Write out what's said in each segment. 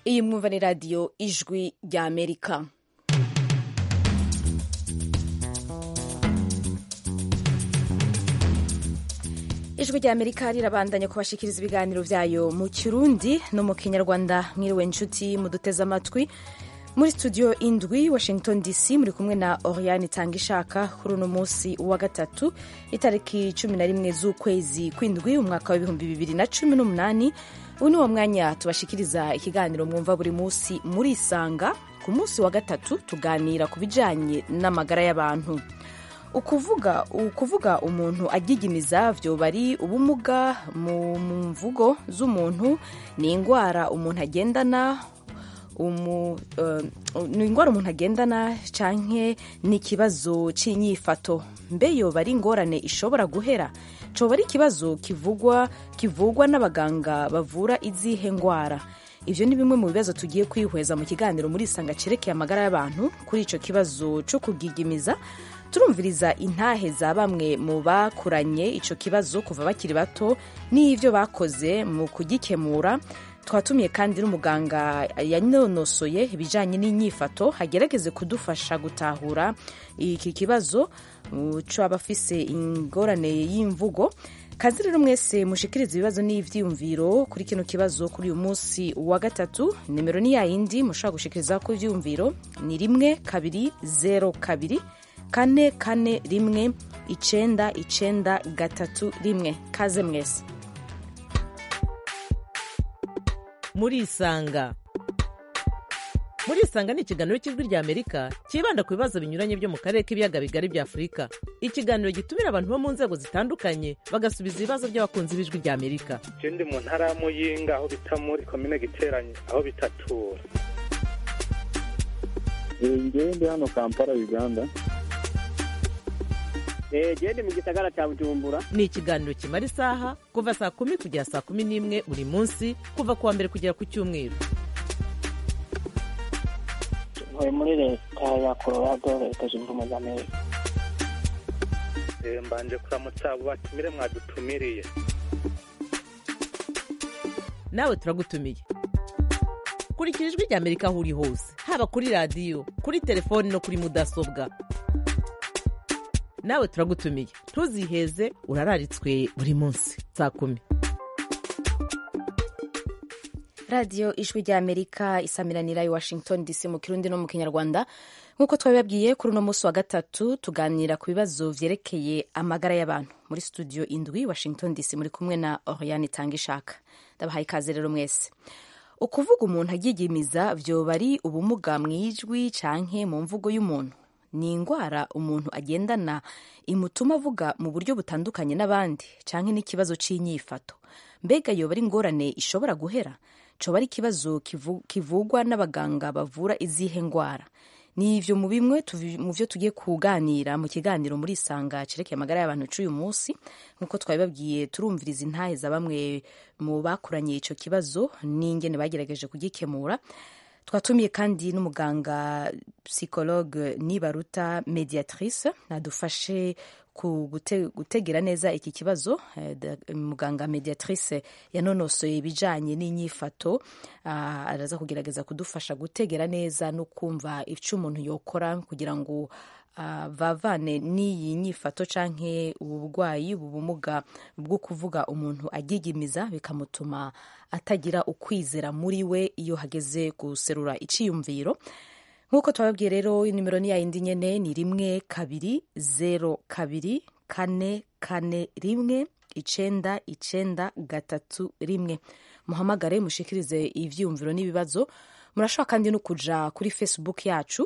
iyi mwumva ni radiyo ijwi rya amerika ijwi rya amerika rirabandanya kubashikiriza ibiganiro byayo mu kirundi no mu kinyarwanda mwiriwe nshuti muduteze amatwi muri studio indwi washington dc muri kumwe na oriane itanga ishaka kuri uno munsi wa gatatu itariki cumi na rimwe z'ukwezi kw'indwi umwaka w'ibihumbi bibiri na cumi n'umunani ubu ni wo mwanya tubashikiriza ikiganiro mwumva buri munsi muri isanga ku munsi wa gatatu tuganira ku bijanye n'amagara y'abantu ukuvuga ukuvuga umuntu agigimiza vyoba ari ubumuga mu mvugo z'umuntu ni indwara umuntu agendana umu, uh, ni indwara umuntu agendana canke ni ikibazo c'inyifato mbe yoba ari ingorane ishobora guhera coba ari ikibazo kivugwa kivugwa n'abaganga bavura izihe ngwara ivyo ni bimwe mu bibazo tugiye kwihweza mu kiganiro muri isanga cerekeye amagara y'abantu kuri ico kibazo co kugigimiza turumviriza intahe za bamwe mu bakuranye ico kibazo kuva bakiri bato n'ivyo bakoze mu kugikemura twatumiye kandi n'umuganga yanonosoye ibijanye n'inyifato agerageze kudufasha gutahura iki kibazo c'aba afise ingorane y'imvugo kazi rero mwese mushikiriza ibibazo n'ivyiyumviro kuri kino kibazo kuri uyu munsi wa gatatu nimero ni yayindi mushobora gushikiriza ko ivyiyumviro ni rimwe kabiri zero kabiri kane kane rimwe icenda icenda gatatu rimwe kaze mwese murisanga murisanga ni ikiganiro cy'ijwi rya amerika cyibanda ku bibazo binyuranye byo mu karere k'ibiyaga bigari bya afurika ikiganiro gitumira abantu bo mu nzego zitandukanye bagasubiza ibibazo by'abakunzi b'ijwi rya amerika je ndi mu ntara ya muyinga aho bita muri komine giteranye aho bitatura ngewe ndi hano kampala uganda gende mu gisagara cya bujumbura ni ikiganiro kimara isaha kuva saa kumi kugera saa kumi n'imwe buri munsi kuva ku wa mbere kugera ku cyumweru ntuye muri leta ya colorado leta zunze ubumwe za amerika mbanje kuramutsa abo batumire mwadutumiriye nawe turagutumiye kurikira ijwi rya amerika aho uri hose haba kuri radiyo kuri telefoni no kuri mudasobwa nawe turagutumiye ntuziheze urararitswe buri munsi saa kumi radiyo ijwi rya amerika isamiranira i washington dc mu kirundi no mu kinyarwanda nk'uko twabibabwiye kuri uno munsi wa gatatu tuganira ku bibazo vyerekeye amagara y'abantu muri studio indwi washington dc muri kumwe na oriane itanga ishaka ndabahaye ikaze rero mwese ukuvuga umuntu agigimiza vyoba ari ubumuga mw'ijwi canke mu mvugo y'umuntu ni indwara umuntu agendana imutuma avuga mu buryo butandukanye n'abandi canke n'ikibazo c'inyifato mbega yoba ari ingorane ishobora guhera coba ari ikibazo kivugwa n'abaganga bavura izihe ngwara ni ivyo mu bimwe mu vyo tugiye kuganira mu kiganiro muri isanga cerekeye amagara y'abantu c'uyu munsi nk'uko twabibabwiye turumviriza intahe za bamwe mu bakuranye ico kibazo n'ingene bagerageje kugikemura twatumiye kandi n'umuganga psychologue nibaruta mediatrice adufashe ku gute, gutegera neza iki kibazo eh, muganga mediatrice yanonosoye ibijanye n'inyifato uh, araza kugerageza kudufasha gutegera neza no kumva ico umuntu yokora kugira ngo uh, bavane n'iyi nyifato canke ubu burwayi ubu bumuga bwo kuvuga umuntu agigimiza bikamutuma atagira ukwizera muri we iyo hageze guserura iciyumviro nk'uko twababwiye rero nimero ni yayindi nyene ni rimwe kabiri zero kabiri kane kane rimwe icenda icenda gatatu rimwe muhamagare mushikirize ivyiyumviro n'ibibazo murashobora kandi no kuja kuri facebook yacu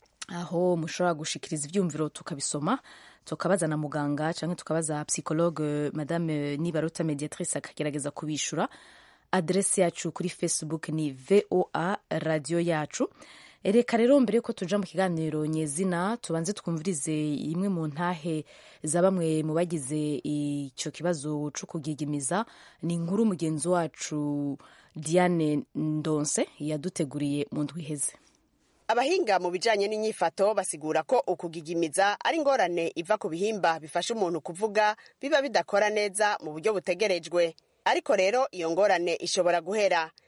aho mushobora gushikiriza ivyumviro tukabisoma tukabaza na muganga canke tukabaza psychologue madame nibaruta mediatrice akagerageza kubishura adrese yacu kuri facebook ni voa radio yacu reka rero mbere yuko tuja mu kiganiro nyezina tubanze twumvirize imwe mu ntahe za bamwe mu bagize ico kibazo co kugigimiza ni inkuru mugenzi wacu diane ndonse yaduteguriye mu ndwi iheze abahinga mu bijanye n'inyifato basigura ko ukugigimiza ari ingorane iva ku bihimba bifasha umuntu kuvuga biba bidakora neza mu buryo butegerejwe ariko rero iyo ngorane ishobora guhera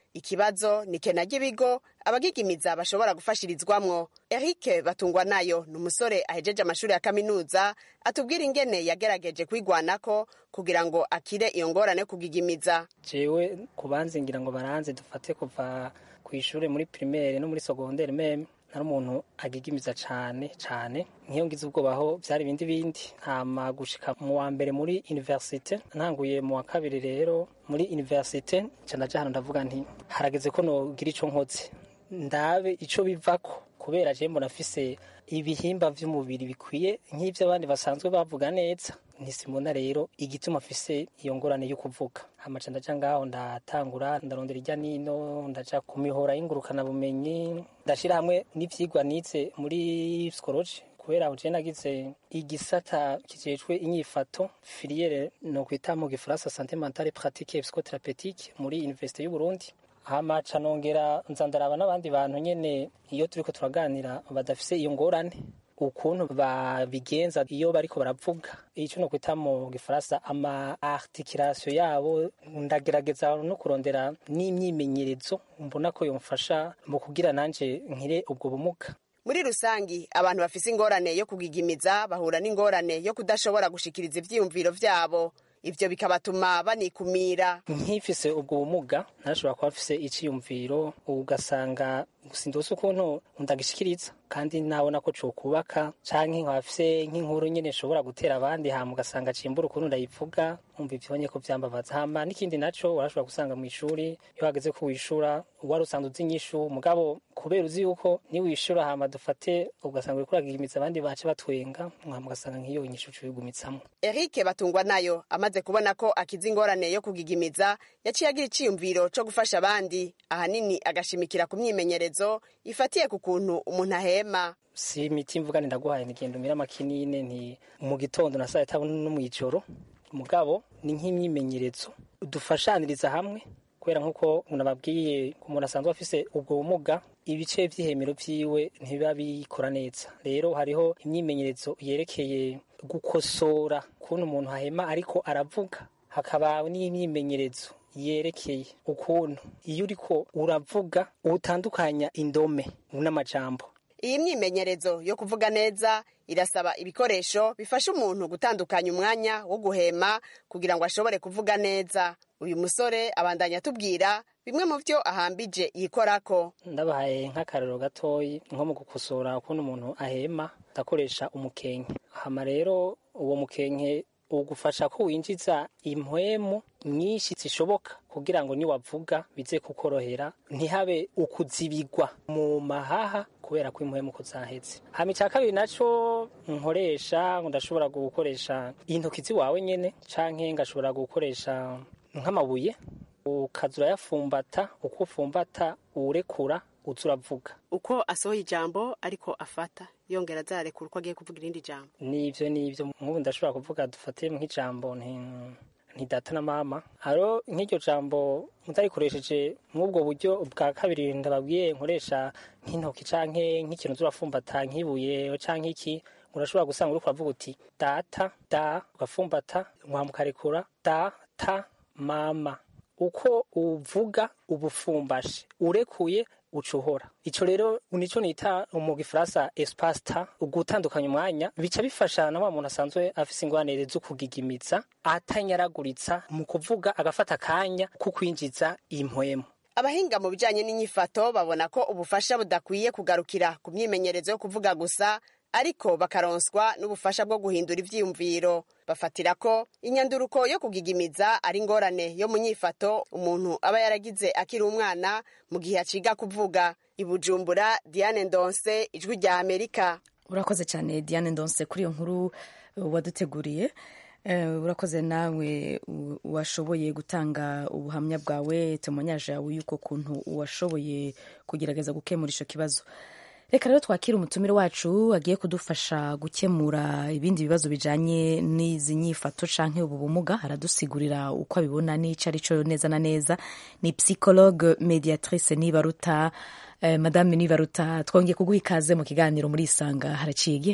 ikibazo ni kena ry'ibigo abagigimiza bashobora gufashirizwamwo eric batungwa nayo ni umusore ahejeje amashuri ya kaminuza atubwira ingene yagerageje kwigwanako kugira ngo akire iyo ngorane yo kugigimiza jewe kubanze ngira ngo baranze dufate kuva ku ishuri muri primaire no muri secondaire meme nari umuntu agigimiza cane cane nk'iyo ngize ubwoba aho vyari ibindi bindi hama gushika mu wa mbere muri universite ntanguye mu wa kabiri rero muri universite nca ndaja hano ndavuga nti harageze ko nogira ico nkoze ndabe ico bivako kubera je mbona afise ibihimba vy'umubiri bikwiye nk'ivyo abandi basanzwe bavuga neza ntisimona rero igituma afise iyo ngorane yo kuvuga hamaca ndaja ngaho ndatangura ndarondera irya nino ndaja ku mihora y'ingurukana bumenyi ndashira hamwe n'ivyigwa nize muri psychology kubera aho je nagize igisata kijejwe inyifato filiere no kwita mu gifaransa santé mentale pratique et psychotherapeutique muri université y'u Burundi hamaca nongera nza ndaraba n'abandi bantu nyene iyo turiko turaganira badafise iyo ngorane ukuntu babigenza iyo bariko baravuga ico no kwita mu gifaransa ama articulation yabo ndagerageza no kurondera n'imyimenyerezo mbona ko yomfasha mu kugira nanje nkire ubwo bumuga muri rusangi abantu bafise ingorane yo kugigimiza bahura n'ingorane yo kudashobora gushikiriza ivyiyumviro vyabo ivyo bikabatuma banikumira nkifise ubwo bumuga narashobora kuba mfise iciyumviro ugasanga sindose ukuntu ndagishikiriza kandi nabona ko cokubaka canke nkaba mfise nk'inkuru nyene nshobora gutera abandi hama ugasanga cimbura ukuntu ndayivuga umva ivyonye ko vyambabaza hama n'ikindi naco warashobora gusanga mw'ishuri iyo hageze ko wishura wari usanzwe uzi inyishu mugabo kubera uzi yuko niwishura hama dufate ugasanga uriko uragigimiza abandi bace batwenga hama ugasanga nk'iyo inyishu cuyigumitsamo eric batungwa nayo amaze kubona ko akiza ingorane yo kugigimiza yaciye agira iciyumviro co gufasha abandi ahanini agashimikira ku myimenyerezo ifatiye ku kuntu umuntu ahema si imiti mvuga ndaguhaye nigenda umira amakinine nti mu gitondo na saa tatu no mw'ijoro mugabo ni nk'imyimenyerezo dufashaniriza hamwe kubera nk'uko nababwiye umuntu asanzwe afise ubwo bumuga ibice vy'ihemero vyiwe ntibiba bikora neza rero hariho imyimenyerezo yerekeye gukosora ukuntu umuntu ahema ariko aravuga hakaba n'imyimenyerezo yerekeye ukuntu iyo uriko uravuga utandukanya indome n'amajambo iyi myimenyerezo yo kuvuga neza irasaba ibikoresho bifasha umuntu gutandukanya umwanya wo guhema kugira ngo ashobore kuvuga neza uyu musore abandanya atubwira bimwe mu byo ahambije yikorako ndabahaye nk'akarero gatoyi nko mu gukosora ukuntu umuntu ahema ndakoresha umukenke hama rero uwo mukenke ugufasha ko winjiza impwemu nyinshi zishoboka kugira ngo niwavuga bize kukorohera ntihabe ukuzibigwa mu mahaha kubera ko impwemu ko zaheze hama icya kabiri naco nkoresha ndashobora gukoresha intoki ziwawe nyene canke ngashobora gukoresha nk'amabuye ukaza urayafumbata uko ufumbata uwurekura uza uravuga uko asohoye ijambo ariko afata yongera azarekura uko agiye kuvuga irindi jambo nivyo nivyo nk'ubu ndashobora kuvuga dufate nk'ijambo nti nti data na mama haro nk'iryo jambo mutarikoresheje mw'ubwo buryo bwa kabiri ndababwiye nkoresha nk'intoki canke nk'ikintu zurafumbata nk'ibuye canke iki urashobora gusanga uriko uravuga uti data da ugafumbata mwamukarekura data mama uko uvuga ubufumbashe urekuye ucuhora ico rero nico nita mu gifaransa espace ta ugutandukanya umwanya bica bifasha na wa muntu asanzwe afise ingwanire zo kugigimiza atanyaraguritsa mu kuvuga agafata akanya ko kwinjiza impwemu abahinga mu bijanye n'inyifato babona ko ubufasha budakwiye kugarukira ku myimenyerezo yo kuvuga gusa ariko bakaronswa n'ubufasha bwo guhindura ivyiyumviro bafatira ko inyanduruko yo kugigimiza ari ingorane yo mu nyifato umuntu aba yaragize akiri umwana mu gihe aciga kuvuga ibujumbura diane ndonse ijwi rya amerika urakoze cyane diane ndonse kuri iyo nkuru waduteguriye urakoze nawe washoboye gutanga ubuhamya bwawe temonyaje yawe y'uko kuntu washoboye kugerageza gukemura icyo kibazo reka rero twakire umutumire wacu agiye kudufasha gukemura ibindi bibazo bijanye n'izi nyifato canke ubu bumuga aradusigurira uko abibona n'ico arico neza na neza ni psychologue mediatrice nibaruta eh, madame nibaruta twongeye kuguha ikaze mu kiganiro muri isanga haraciye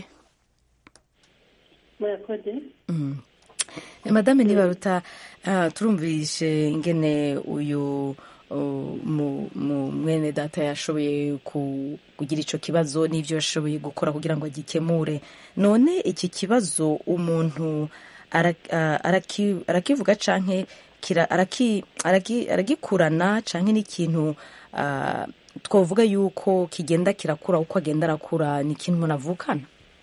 murakoze mm. madame nibaruta uh, turumvishe ingene uyu uh, mu- mu- mwene data yashoboye ku- kugira icyo kibazo n'ibyo yashoboye gukora kugira ngo agikemure none iki kibazo umuntu ara- ah, araki- arakivuga canke kira- araki- araki- aragikurana canke n'ikintu ah, twavuga yuko kigenda kirakura uko agenda arakura ni ikintu umuntu avukana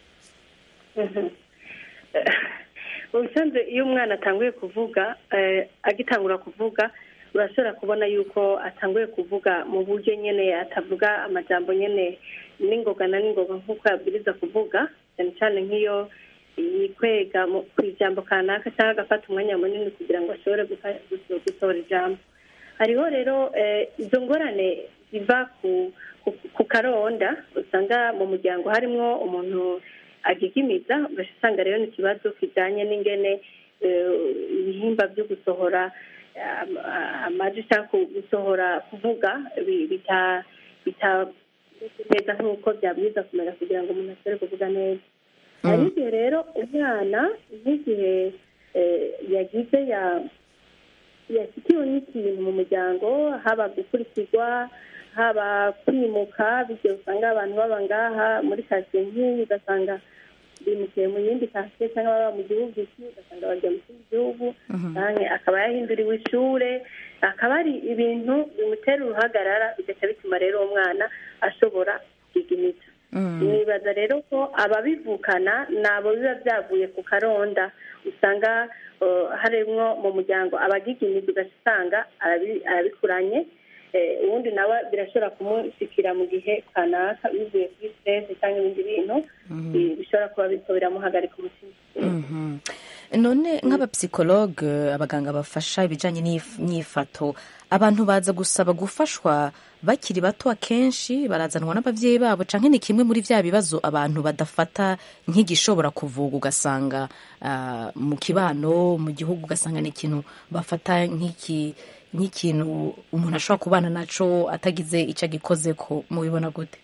ubusanzwe iyo umwana atanguye kuvuga eh, agitangura kuvuga urashobora kubona yuko atanguye kuvuga mu buryo nyine atavuga amajambo nyine n'ingoga na n'ingoga nk'uko yabwiriza kuvuga cyane cyane nk'iyo yikwega mu- ku ijambo kanaka cyangwa agafata umwanya munini kugira ngo ashobore gufa- guso- gusohora ijambo hariho rero eh, izo ngorane ziva ku ku- ku karonda usanga mu muryango harimo umuntu agigimiza ugaca usanga rero ni ikibazo kijyanye n'ingene eh, ibihimba byo gusohora am- amajwi cyangwa ku- gusohora kuvuga bi- bita- bitameze neza nk'uko byabwiza kumera kugira ngo umuntu ashobore kuvuga neza hari igihe rero umwana nk'igihe eh, yagize ya yashyikiwe n'ikintu mu muryango haba gukurikirwa haba kwimuka bityo usanga abantu baba ngaha muri kasiye nk'iyi ugasanga bimukiye mu yindi kasiye cyangwa baba mu gihugu iki ugasanga bagiye mu kindi gihugu cyangwa akaba yahinduriwe ishure akaba ari ibintu bimutera uruhagarara bigaca bituma rero uwo mwana ashobora kwiga nibaza rero ko ababivukana ni abo biba byavuye ku karonda usanga eh, harimwo mu muryango abagigimiza ugaca usanga arabi- arabikuranye Eh, uwundi nawe birashobora kumushikira mu gihe kanaka bivuye kuri stress cyangwa ibindi bintu bi- bishobora kuba bityo biramuhagarika umutima Mhm. none nk'abapsikologe abaganga bafasha ibijyanye n'if- n'ifato abantu baza gusaba gufashwa bakiri bato akenshi barazanwa n'ababyeyi babo cyangwa ni kimwe muri bya bibazo abantu badafata nk'igishobora kuvuga ugasanga ah, mu kibano mu gihugu ugasanga ni ikintu bafata nk'iki nk'ikintu umuntu ashobora kubana naco atagize icyo agikoze ko mubibona gute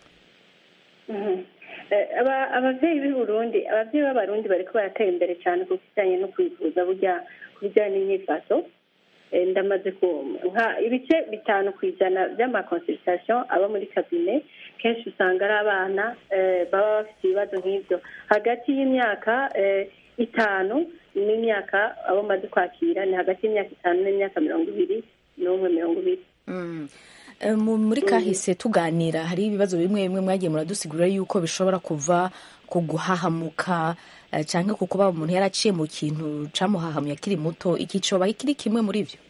Mhm. Eh, aba- abavyeyi b'i burundi abavyeyi b'abarundi bariko baratera imbere cyane ku kijanye no kwivuza burya ku bijyanye n'imyifato Eh, ndamaze ku nka ibice bitanu ku ijana by'amakonsultation aba muri kabine kenshi usanga ari abana eh, baba bafite ibibazo nk'ibyo hagati y'imyaka eh, itanu n'imyaka abo maze kwakira ni hagati y'imyaka itanu n'imyaka mirongo ibiri n'umwe mirongo ibiri Mm. Eh, mu- muri kahise tuganira hari ibibazo bimwe bimwe mwagiye muradusigurira yuko bishobora kuva ku guhahamuka eh, canke ku kuba umuntu yaraciye mu kintu camuhahamuye akiri muto iki coba kiri kimwe muri vyo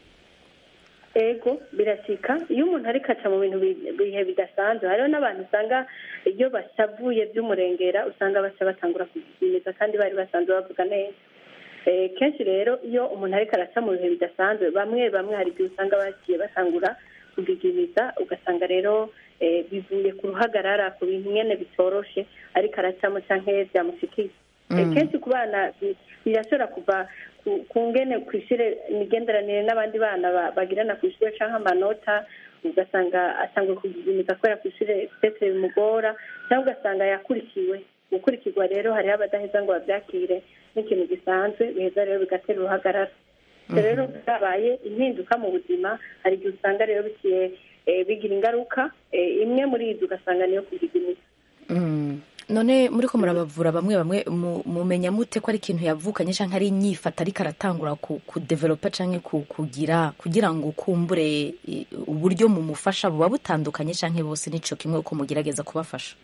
ego birasika iyo umuntu ariko aca mu bintu bi- bihe bidasanzwe hariho n'abantu usanga iyo bashavuye by'umurengera usanga baca batangura kugimiza kandi bari basanzwe bavuga neza Eh, kenshi rero iyo umuntu ariko araca mu bihe bidasanzwe bamwe bamwe hari igihe usanga bagiye batangura kugigimiza ugasanga rero eh, bivuye ku ruhagarara ku bintu nyene bitoroshe ariko aracamo canke byamushikiye Eh, kenshi ku bana bi- birashobora kuva ku- ku ngene ku ishure imigenderanire n'abandi bana ba- bagirana ku ishure canke amanota ugasanga atangwe kugigimiza kubera ku ishure petere bimugora cyangwa ugasanga yakurikiwe gukurikirwa rero hariho abadaheza ngo babyakire n'ikintu gisanzwe biheza rero bigatera uruhagarara Ivyo rero byabaye impinduka mu buzima hari igihe usanga rero bigiye eh, bigira ingaruka eh, imwe muri izo ugasanga niyo kugigimiza Mm. none muriko murabavura bamwe bamwe mu- mumenya mute ko ari ikintu yavukanye canke ari inyifata ariko aratangura ku, kudevelopa canke ku, kugira kugira ngo kumbure i- uburyo mumufasha buba butandukanye canke bose nico kimwe uko mugerageza kubafasha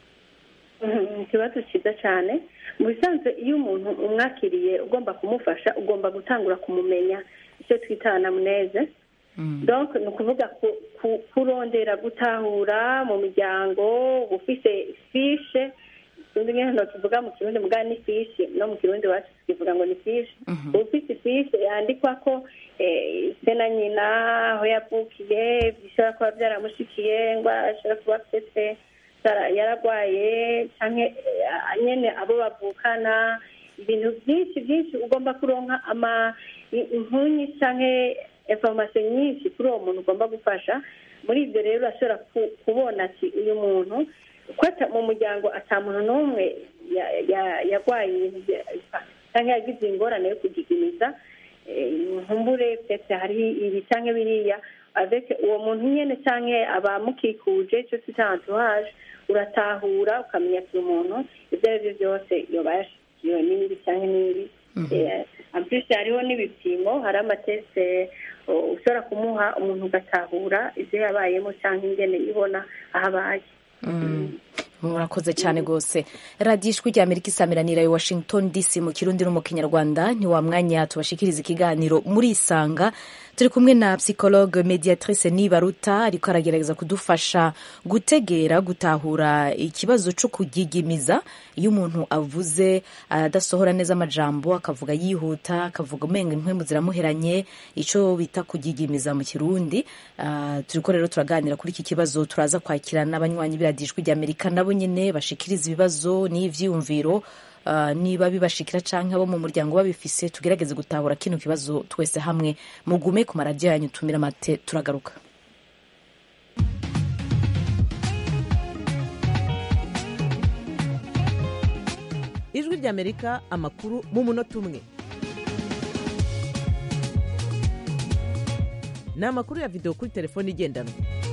Mhm, ikibazo cyiza cyane mu bisanzwe iyo umuntu umwakiriye ugomba kumufasha ugomba gutangura kumumenya icyo twita anamneze donc ni ukuvuga ku- ku- kurondera gutahura mu miryango ufise fishe sinzi nk'ahantu tuvuga mu kirundi mugana ni fishi no mu kirundi iwacu tukivuga ngo ni fishi ufise fishe yandikwa ko eh, se na nyina aho yavukiye bishobora kuba byaramushikiye ngo ashobora kuba afite yara- yaragwaye canke eh, nyene abo bavukana ibintu byinshi byinshi ugomba kuronka ama i- inkuru nyinshi canke information nyinshi kuri uwo muntu ugomba gufasha muri ibyo rero urashobora ku- kubona ati uyu muntu ko ata- mu muryango ata muntu n'umwe ya- ya- yarwaye ibintu bya- canke yagize ingorane yo kugigimiza eh, nkumbure pese hari ibi canke biriya avec uwo muntu nyene canke abamukikuje ico twita entourage uratahura ukamenya ati umuntu ibyo ari byo byose yoba yashikiwe n'ibi canke n'ibi Eh, en plus hariho n'ibipimo hari amateste uh, ushobora kumuha umuntu ugatahura ivyo yabayemo canke ingene ibona aho abaye murakoze cyane rwose radiyo ijwi rya amerika isamiranira i washington dc mu kirundi no mu kinyarwanda ni wa mwanya tubashikiriza ikiganiro muri isanga turi kumwe na psychologue mediatrice nibaruta ariko aragerageza kudufasha gutegera gutahura ikibazo cyo kugigimiza iyo umuntu avuze adasohora neza amajambo akavuga yihuta akavuga umenga impwemu ziramuheranye icyo bita kugigimiza mu kirundi Ah, turiko rero turaganira kuri iki kibazo turaza kwakira n'abanywanyi b'iradiyo ijwi rya amerika nabo nyine bashikiriza ibibazo n'ivyiyumviro Uh, niba bibashikira canke abo mu muryango babifise tugerageze gutahura kino kibazo twese hamwe mugume ku maradiyo yanyu tumira amate turagaruka ijwi ry'amerika amakuru mu munota umwe ni amakuru ya videwo kuri telefone igendanwa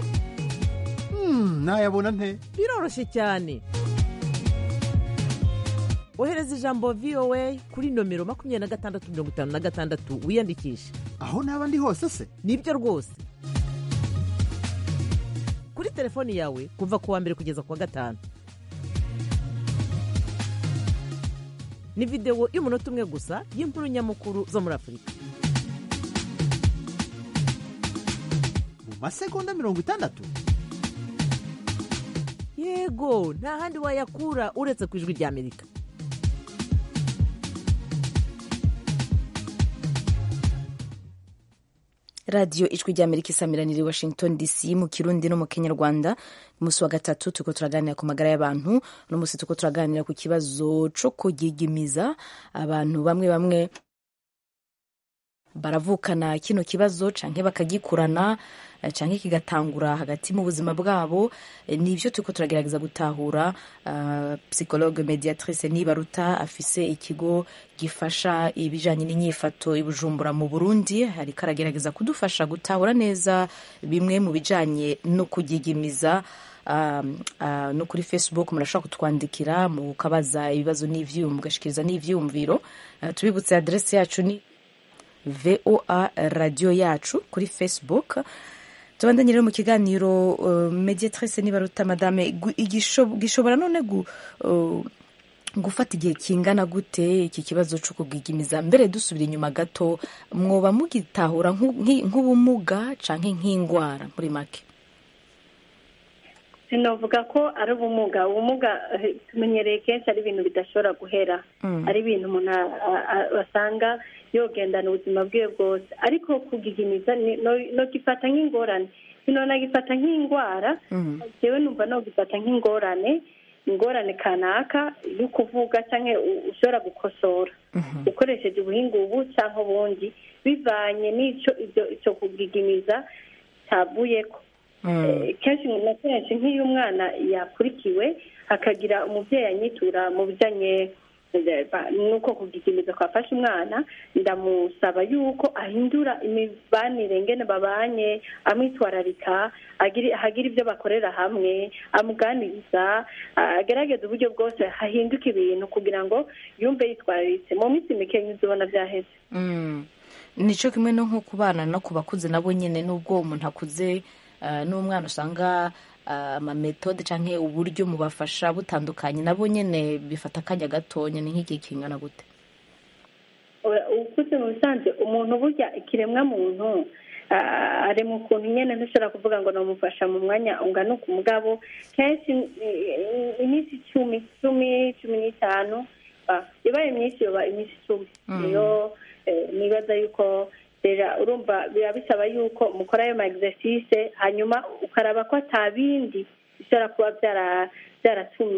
nayabona nte biroroshye cyane ohereza ijambo voa kuri nomero makumyabiri na gatandatu mirongo itanu na gatandatu wiyandikishe aho naba ndi hose se nibyo rwose kuri telefoni yawe kuva ku wa mbere kugeza ku wa gatanu ni videwo y'umunota umwe gusa y'inkuru nyamukuru zo muri afurika mu masegonda mirongo itandatu yego nta handi wayakura uretse ku ijwi rya amerika radiyo ijwi rya amerika isamiranira i washington dc mu kirundi no mu kinyarwanda umunsi wa gatatu turiko turaganira ku magara y'abantu uno munsi turiko turaganira ku kibazo co kugigimiza abantu bamwe bamwe baravukana kino kibazo canke bakagikurana eh, canke kigatangura hagati mu buzima bwabo Eh, nivyo turiko turagerageza gutahura uh, psychologue mediatrice nibaruta afise ikigo gifasha ibijanye n'inyifato i bujumbura mu burundi ariko aragerageza kudufasha gutahura neza bimwe mu bijanye no kugigimiza um, uh, no kuri facebook murashobora kutwandikira mukabaza ibibazo n'ivyiyumvo mugashikiriza n'ivyiyumviro uh, tubibutse adresse yacu ni voa radiyo yacu kuri facebook tubandanye rero mu kiganiro uh, mediatrice nibaruta madame gu- igisho- gishobora none gu, uh, gufata igihe kingana gute iki kibazo cyo kugigimiza mbere dusubira inyuma gato mwoba mugitahura nk'u- nk'i- nk'ubumuga canke nk'ingwara muri make sinovuga ko ari ubumuga ubumuga eh, tumenyereye kenshi ari ibintu bidashobora guhera Mm. ari ibintu umuntu a- a- a- asanga yogendana ubuzima bwiwe bwose ariko kugigimiza ni- no- nogifata nk'ingorane sinonagifata nk'indwara Mhm. jewe numva nogifata nk'ingorane ingorane kanaka yo kuvuga cyangwa ushobora gukosora Mhm. ukoresheje ubuhinga ubu cyangwa ubundi bivanye n'icyo ibyo icyo kugigimiza cyavuyeko Mm. Eh, kenshi na kenshi nk'iyo umwana yakurikiwe hakagira umubyeyi anyitura mu bijyanye eh, ba- n'uko kugigimiza kwafashe umwana ndamusaba yuko ahindura imibanire ngene babanye amwitwararika agira- hagira ibyo bakorera hamwe amuganiriza ah, agerageza uburyo bwose hahinduka ibintu kugira ngo yumve yitwararitse mu minsi mike uzibona byaheze Mm. nico kimwe no nko ku bana no ku bakuze nabo nyine n'ubwo umuntu akuze uh, n'umwana usanga uh, amametode canke uburyo mubafasha butandukanye nabo nyene bifata akanya gatonya ni nk'igihe kingana gute ukuze mu bisanzwe umuntu burya ikiremwa muntu ah, ari mu kuntu nyine ntushobora kuvuga ngo namufasha mu mwanya ungana uku mugabo kenshi eh, iminsi icumi cumi cumi n'itanu ah, ibaye myinshi yoba iminsi icumi niyo eh, nibaza yuko rero urumva biba bisaba yuko mukora ayo ma exercice hanyuma ukaraba ko atabindi bishobora kuba byara- byaratumye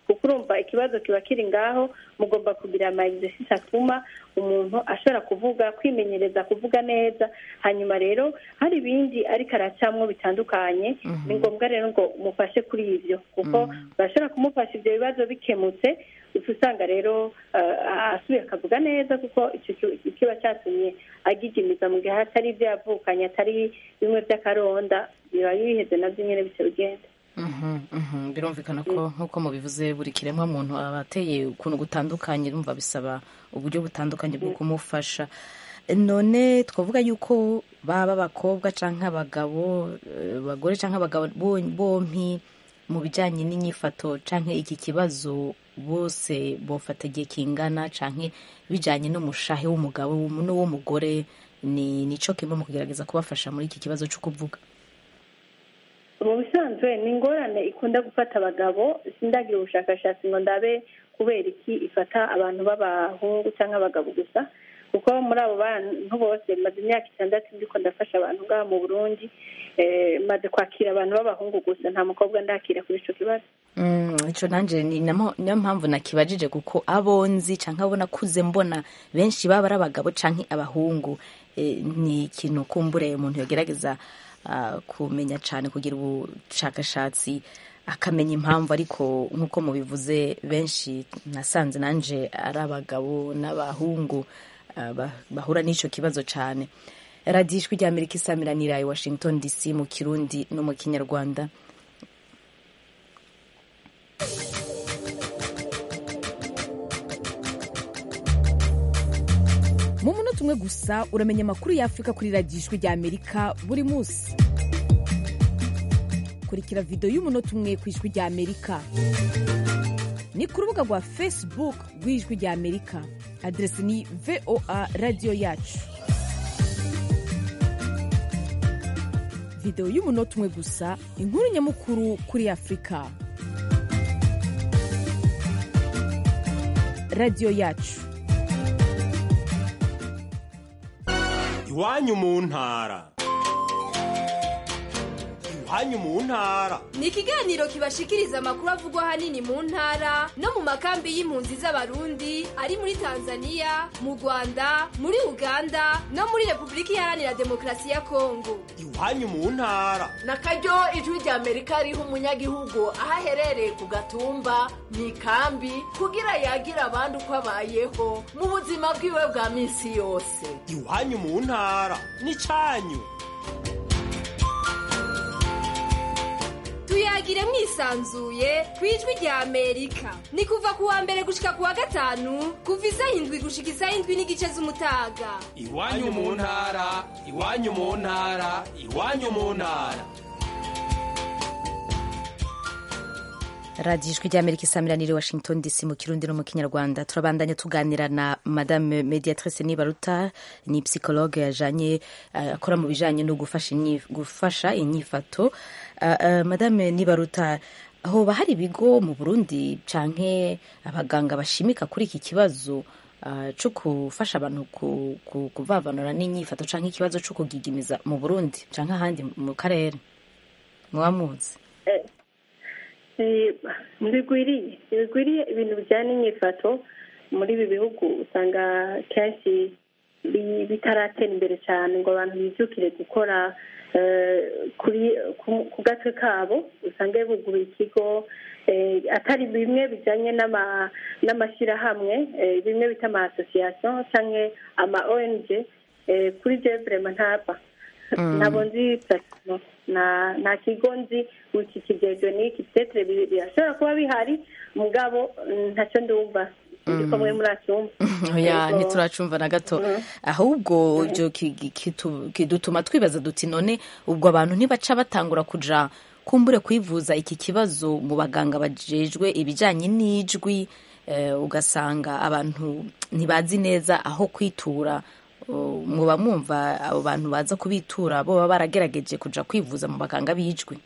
kuko urumva ikibazo kiba kiri ngaho mugomba kugira ama exercice atuma umuntu ashobora kuvuga kwimenyereza kuvuga neza hanyuma rero hari ibindi ariko aracamwo bitandukanye ni ngombwa rero ngo umufashe kuri ibyo kuko urashobora kumufasha ibyo bibazo bikemutse uca usanga rero eh, asubiye akavuga neza kuko icyo ki- kiba cyatumye agigimiza mu gihe hatari ibyo yavukanye atari bimwe by'akaronda biba biheze nabyo nyine bityo bigenda Mhm, mhm. birumvikana ko nk'uko mubivuze buri kiremwa muntu aba ateye ukuntu gutandukanye urumva bisaba uburyo butandukanye bwo kumufasha none twavuga yuko baba abakobwa cyangwa abagabo eh, abagore cyangwa abagabo bo- bompi mu bijyanye n'inyifato cyangwa iki kibazo bose bofata igihe kingana cyangwa bijyanye n'umushahe w'umugabo n'uw'umugore ni nico kimwe mu kugerageza kubafasha muri iki kibazo cyo kuvuga mu bisanzwe ni ingorane ikunda gufata abagabo sindagira ubushakashatsi ngo ndabe kubera iki ifata abantu b'abahungu cyangwa abagabo gusa kuko muri abo bantu bose maze imyaka itandatu ndiko ndafasha abantu ngaha mu burundi eh, maze kwakira abantu b'abahungu gusa nta mukobwa ndakira kuri ico kibazo Mm, ico nanje ni namo- niyo mpamvu nakibajije kuko abo nzi canke abo nakuze mbona benshi baba ari abagabo canke abahungu e, ni ikintu kumbure umuntu yogerageza ah, kumenya cane kugira ubushakashatsi akamenya impamvu ariko nk'uko mubivuze benshi nasanze nanje ari abagabo n'abahungu ah, ba- bahura n'ico kibazo cane radiyo ijwi rya amerika isamiranira i washington dc mu kirundi no mu kinyarwanda mu munota umwe gusa uramenya amakuru y'afurika kuri radiyo ijwi rya amerika buri munsi kurikira videwo y'umunota umwe ku ijwi rya amerika ni ku rubuga rwa facebook rw'ijwi rya amerika aderesi ni voa radiyo yacu videwo y'umunota umwe gusa inkuru nyamukuru kuri afurika radiyo yacu iwanyu mu ntara iwanyu mu ntara ni ikiganiro kibashikiriza amakuru avugwa ahanini mu ntara no mu makambi y'impunzi z'abarundi ari muri tanzania mu rwanda muri uganda no muri repubulika iharanira demokarasi ya kongo iwanyu mu ntara na karyo ijwi rya amerika riha umunyagihugu aho aherereye ku gatumba mu ikambi kugira yagira abandi uko abayeho mu buzima bwiwe bwa minsi yose iwanyu mu ntara n'icanyu tuyagire mwisanzuye ku ijwi rya amerika ni kuva ku wa mbere gushika ku wa gatanu kuva isaha indwi gushika isaha indwi n'igice z'umutaga iwanyu mu ntara iwanyu mu ntara iwanyu mu ntara radiyo ijwi ry'amerika isamiraniye washington dc mu kirundi no mu kinyarwanda turabandanya tuganira na madame mediatrice nibaruta ni psychologue yajanye uh, akora mu bijanye no gufasha, inyi, gufasha inyifato uh, uh, madame nibaruta hoba hari ibigo mu burundi canke abaganga bashimika kuri iki kibazo uh, co gufasha abantu ku, ku, kuvavanura n'inyifato canke ikibazo co kugigimiza mu burundi canke ahandi mu karere muba muzi ntibigwiriye ntibigwiriye ibintu bijyanye n'inyifato muri ibi bihugu usanga kenshi bitaratera imbere cyane ngo abantu bibyukire gukora ku gatwe kabo usanga buguruye ikigo atari bimwe bijyanye n'amashyirahamwe bimwe bita ama asosiyasiyo cyangwa ama ong kuri jeburema ntaba ntabwo nzi platino nta kigo nzi iki kigejwe n'iki tetere birashobora kuba bihari mugabo ntacyo ndumva ndiko mwe muracyumva oya ntituracumva na gato ahubwo ibyo kidutuma twibaza duti none ubwo abantu ntibaca batangura kuja kumbure kwivuza iki kibazo mu baganga bajejwe ibijyanye n'ijwi ugasanga abantu ntibazi neza aho kwitura muba mwumva abo bantu baza kubitura bo baba baragerageje kuja kwivuza mu baganga b'ijwi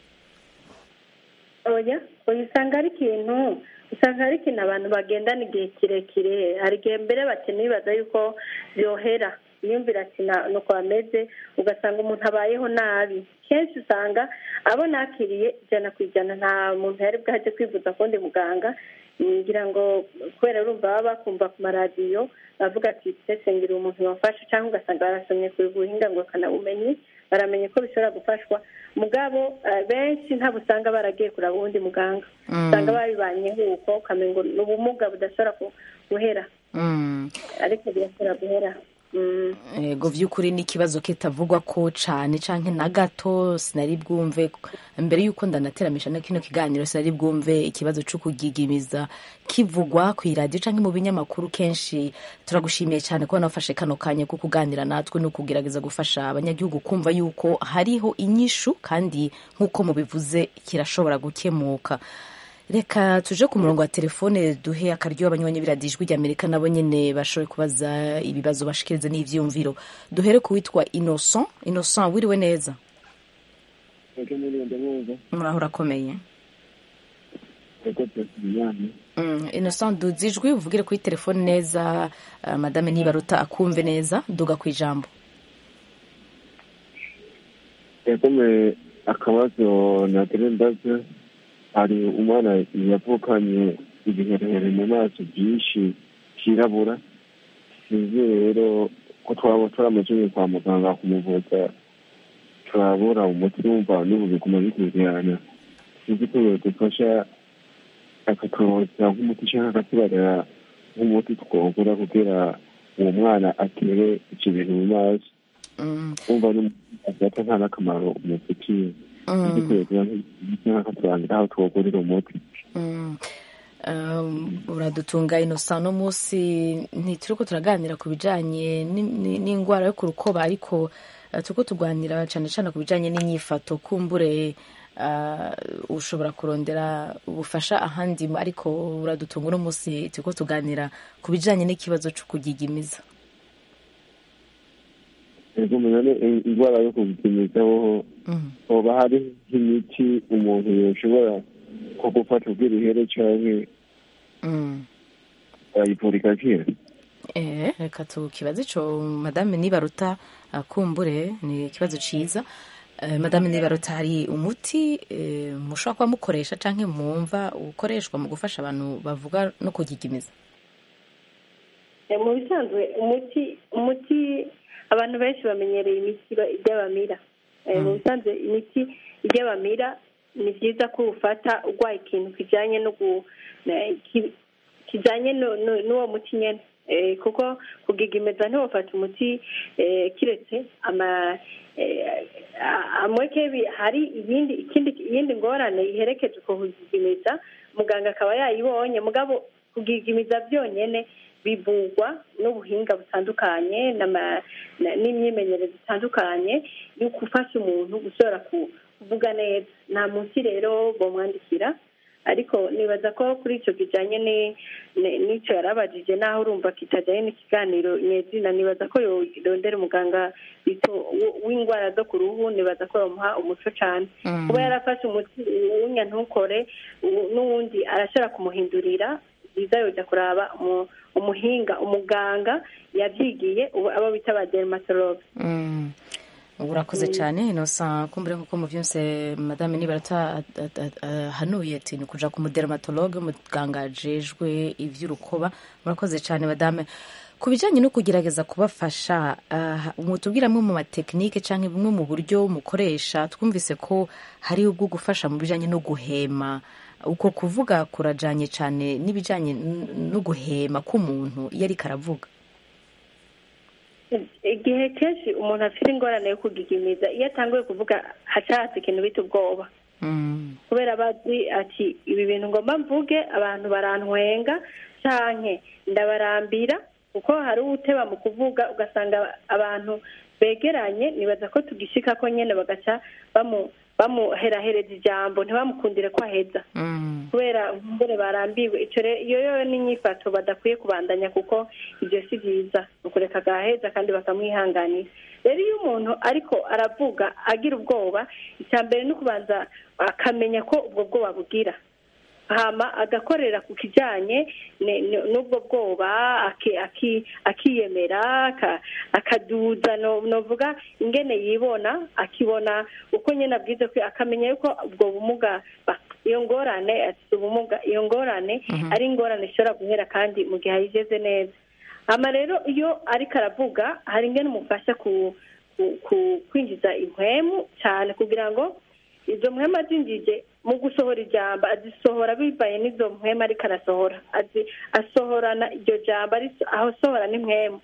oya oya usanga ari ikintu usanga ari ikintu abantu bagendana igihe kirekire hari igihe mbere bakene bibaza yuko byohera yumvira ati nuko bameze ugasanga umuntu abayeho nabi kenshi usanga abo nakiriye ijana ku ijana nta muntu yari bwaje kwivuza kundi muganga ngira ngo kubera urumva baba bakumva ku maradiyo bavuga ati sesengera umuntu wafashe cyangwa ugasanga barasomye ku buhinga ngo bakanabumenyi baramenye ko bishobora gufashwa mugabo eh, benshi ntabwo usanga baragiye kuraba uwundi muganga Mm. usanga babibanyeho uko ukamenya ngo ni ubumuga budashobora ku- guhera Mm. ariko birashobora guhera Mm. ego vy'ukuri ni ikibazo kitavugwa ko cane canke na gato sinari bwumve mbere y'uko ndanateramisha na kino kiganiro sinari bwumve ikibazo co kugigimiza kivugwa kw'iradiyo canke mu binyamakuru kenshi turagushimiye cane kuba nafashe kano kanya ko kuganira natwe no kugerageza gufasha abanyagihugu kumva yuko hariho inyishu kandi nk'uko mubivuze kirashobora gukemuka reka tuje ku murongo wa telefone duhe akaryo abanywanyi b'iradiyo ijwi ry'amerika nabo nyene bashoboye kubaza ibibazo bashikiriza n'ivyiyumviro duhere ku witwa innocent innocent wiriwe neza ego muri ndabumva muraho urakomeye ego tuyasubiyane Mm, innocent duza ijwi uvugire kuri telefone neza uh, madame nibaruta akumve neza duga ku ijambo yagome akabazo nagira ndaze hari umwana yavukanye ibiherehere mu maso byinshi byirabura sinzi rero ko twaba turamujanye kwa muganga kumuvuza turabura umuti wumva n'ubu biguma bikurikirana sinzi ko yodufasha akaturoza nk'umuti canke akatubarira nk'umuti twogura kugira uwo mwana atere ivyo bintu mu maso Mm, wumva n'umuti nta n'akamaro umufitiye mm. nk'akaturangira aho twogurira umuti Mm. Um, uradutunga innocent no munsi ntituriko turaganira ku bijanye ni- ni- n'ingwara yo ku rukoba ariko uh, turiko tuganira cane cane ku bijanye n'inyifato kumbure uh, ushobora kurondera ubufasha ahandi ariko uradutunga uno munsi turiko tuganira ku bijanye n'ikibazo co kugigimiza ego menya indwara yo kubipimizaho Mm. hoba hari nk'imiti umuntu yoshobora ko gufata ubwira ihere canke Mm. ayivura igakira Eh, reka tukibaze ico madame nibaruta akumbure ni ikibazo ciza Eh, madame nibaruta hari umuti eh, mushobora kuba mukoresha canke mwumva ukoreshwa mu gufasha abantu bavuga no kugigimiza Eh, mu bisanzwe umuti umuti abantu benshi bamenyereye imiti ba- iry'abamira Eh, mu bisanzwe imiti iry'abamira ni byiza ko ufata urwaye ikintu kijanye no gu na- ki- kijanye no- no- n'uwo muti nyene Eh, kuko kugigimiza ntiwofata umuti eh, kiretse ama eh, a- amweke bi- hari ibindi ikindi iyindi ngorane iherekeje uko kugigimiza muganga akaba yayibonye mugabo kugigimiza byonyene bivugwa n'ubuhinga butandukanye n'ama- na- n'imyimenyerezo itandukanye yo gufasha umuntu gushobora ku- kuvuga neza nta munsi rero bomwandikira ariko nibaza ko kuri icyo kijanye ni- ni- n'icyo yarabajije naho urumva kitajyanye n'ikiganiro nyezina nibaza ko yorondera umuganga bito- w- w'indwara zo ku ruhu nibaza ko yomuha umuco cane Mm. kuba yarafashe umuti uwunya ntukore uwu- n'uwundi arashobora kumuhindurira byiza yoja kuraba umu- umuhinga umuganga yavyigiye ubu abo bita ba dermatologue Mm. urakoze cyane innocent kumbure nkuko muvyumse madame nibaruta hanuye ati ni kuja ku mudermatologe umuganga ajejwe ivy'urukoba murakoze cyane madame ku bijanye no kugerageza kubafasha uh, mutubwira amwe mu matekinike canke bumwe mu buryo mukoresha twumvise ko hari ubwo gufasha mu bijanye no guhema uko kuvuga kurajanye cyane n'ibijanye n- no guhema k'umuntu iyo ariko aravuga igihe kenshi umuntu afite ingorane yo kugigimiza iyo atanguye kuvuga hacahatse ikintu bita ubwoba Mm. kubera bazi ati ibi bintu ngomba mvuge abantu barantwenga canke ndabarambira kuko hari uwuteba mu kuvuga ugasanga abantu begeranye nibaza ko tugishika ko nyene bagaca bamu bamuherahereza ijambo ntibamukundire ko aheza Mm. kubera mbere barambiwe ico rero iyo yo n'inyifato badakwiye kubandanya kuko ibyo si byiza ni ukureka agaheza kandi bakamwihanganira rero iyo umuntu ariko aravuga agira ubwoba icya mbere ni ukubanza akamenya ko ubwo bwoba bugira hama agakorera ku kijyanye ne- ne- n'ubwo bwoba aki- aki- akiyemera aka- akaduza no- novuga ingene yibona akibona uko nyine abwize ko akamenya yuko ubwo bumuga ba- iyo ngorane afite ubumuga iyo ngorane ari ingorane ishobora guhera kandi mu gihe ayigeze neza hama rero iyo ariko aravuga hari ingene umufasha ku ku- ku- kwinjiza impwemu cyane kugira ngo izo mpwemu azinjije mu gusohora ijambo azisohora bibaye n'izo mpwemu ariko arasohora azi asohorana iryo jambo ari- asohora n'impwemu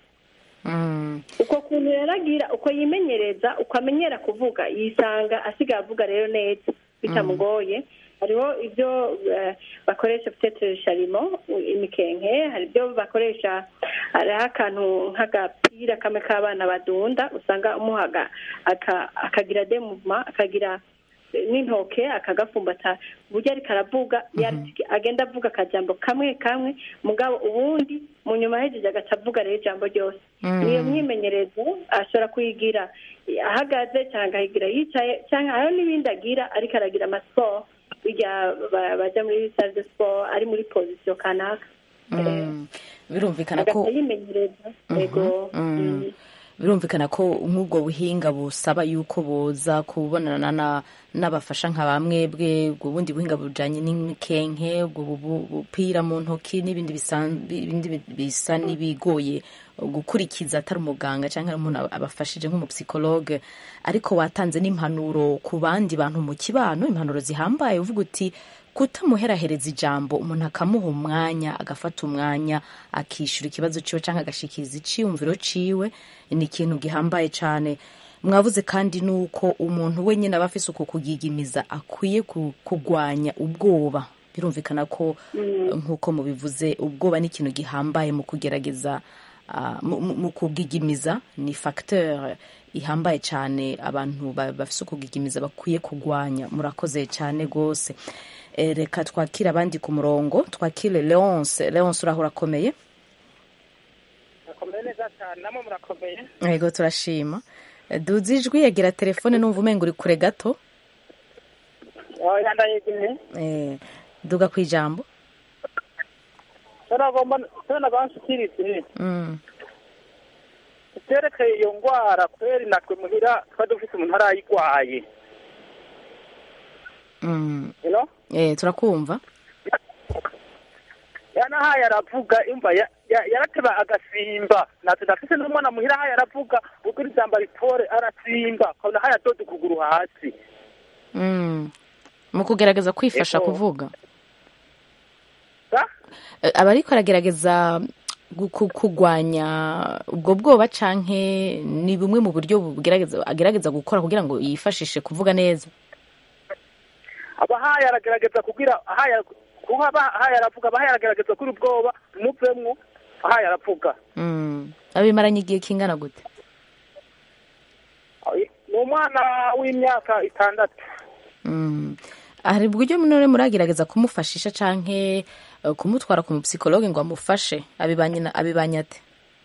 uko kuntu rero agira uko yimenyereza uko amenyera kuvuga yisanga asigaye avuga rero neza bitamugoye hariho ibyo eh, bakoresha peut sharimo imikenke hari ibyo bakoresha hariho akantu nk'agapira kamwe k'abana badunda usanga umuhaga aka- akagira de mouvement akagira n'intoke akagafumbata uburyo ariko aravuga yari- agenda avuga akajambo kamwe kamwe mugabo ubundi mu nyuma hejeje agaca avuga rero ijambo ryose Mm. niyo myimenyerezo ashobora kuyigira ahagaze cyangwa akayigira yicaye cyangwa hariho n'ibindi agira ariko aragira amasiporo bijya ba- baja muri sale de sport ari muri pozisiyo kanaka Mm. birumvikana ko agaca yimenyereza yego Mm. birumvikana ko nk'ubwo buhinga busaba yuko boza kubonana na- n'abafasha nka bamwe bwe ubwo bundi buhinga bujanye n'imikenke ubwo bu- bu- bupira mu ntoki n'ibindi bisan- ibindi bi- bisa n'ibigoye gukurikiza atari umuganga cyangwa ari umuntu abafashije nk'umupsikologe ariko watanze n'impanuro ku bandi bantu mu kibano impanuro zihambaye uvuga uti kutamuherahereza ijambo umuntu akamuha umwanya agafata umwanya akishyura ikibazo ciwe cyangwa agashikiriza iciyumviro ciwe ni ikintu gihambaye cyane mwavuze kandi nuko umuntu wenyine aba afise uko kugigimiza akwiye ku- kugwanya ubwoba birumvikana ko nk'uko mubivuze ubwoba ni ikintu gihambaye mu kugerageza ah, mu- mu mu kugigimiza ni facteur ihambaye cyane abantu ba- bafise ukugigimiza bakwiye kugwanya murakoze cyane rwose Eh, reka twakire abandi ku murongo twakire leonce leonce uraho urakomeye murakomeye neza cyane namwe murakomeye yego turashima Eh, duza ijwi yagira telefone numva umenga uri kure gato oya ndayegeye Eh, duga ku ijambo nagomba nagomba nshikirize Mm, ivyerekeye iyo ngwara kweri natwe muhira twari dufise umuntu arayigwaye mm. you know Eh, turakumva yanahaye aravuga imva ya- ya- yarateba agasimba natwe ndafise n'umwana muhira haye aravuga ubwira ijambo ritore arasimba kabona haye adoda ukuguru hasi Mm. mu kugerageza kwifasha Ego. kuvuga Sa? Eh, aba ariko aragerageza gu- ku- kugwanya ubwo bwoba canke ni bumwe mu buryo bugerageza agerageza gukora kugira ngo yifashishe kuvuga neza aba haye aragerageza kugira haye kuba aba haye aravuga aba haye aragerageza kuri ubwoba umuvemwo haye aravuga Mm. abimaranye igihe kingana gute ni umwana w'imyaka itandatu Mm. hari uburyo none muragerageza kumufashisha canke eh, kumutwara ku mupsikologe ngo amufashe abibanye na- abibanye ate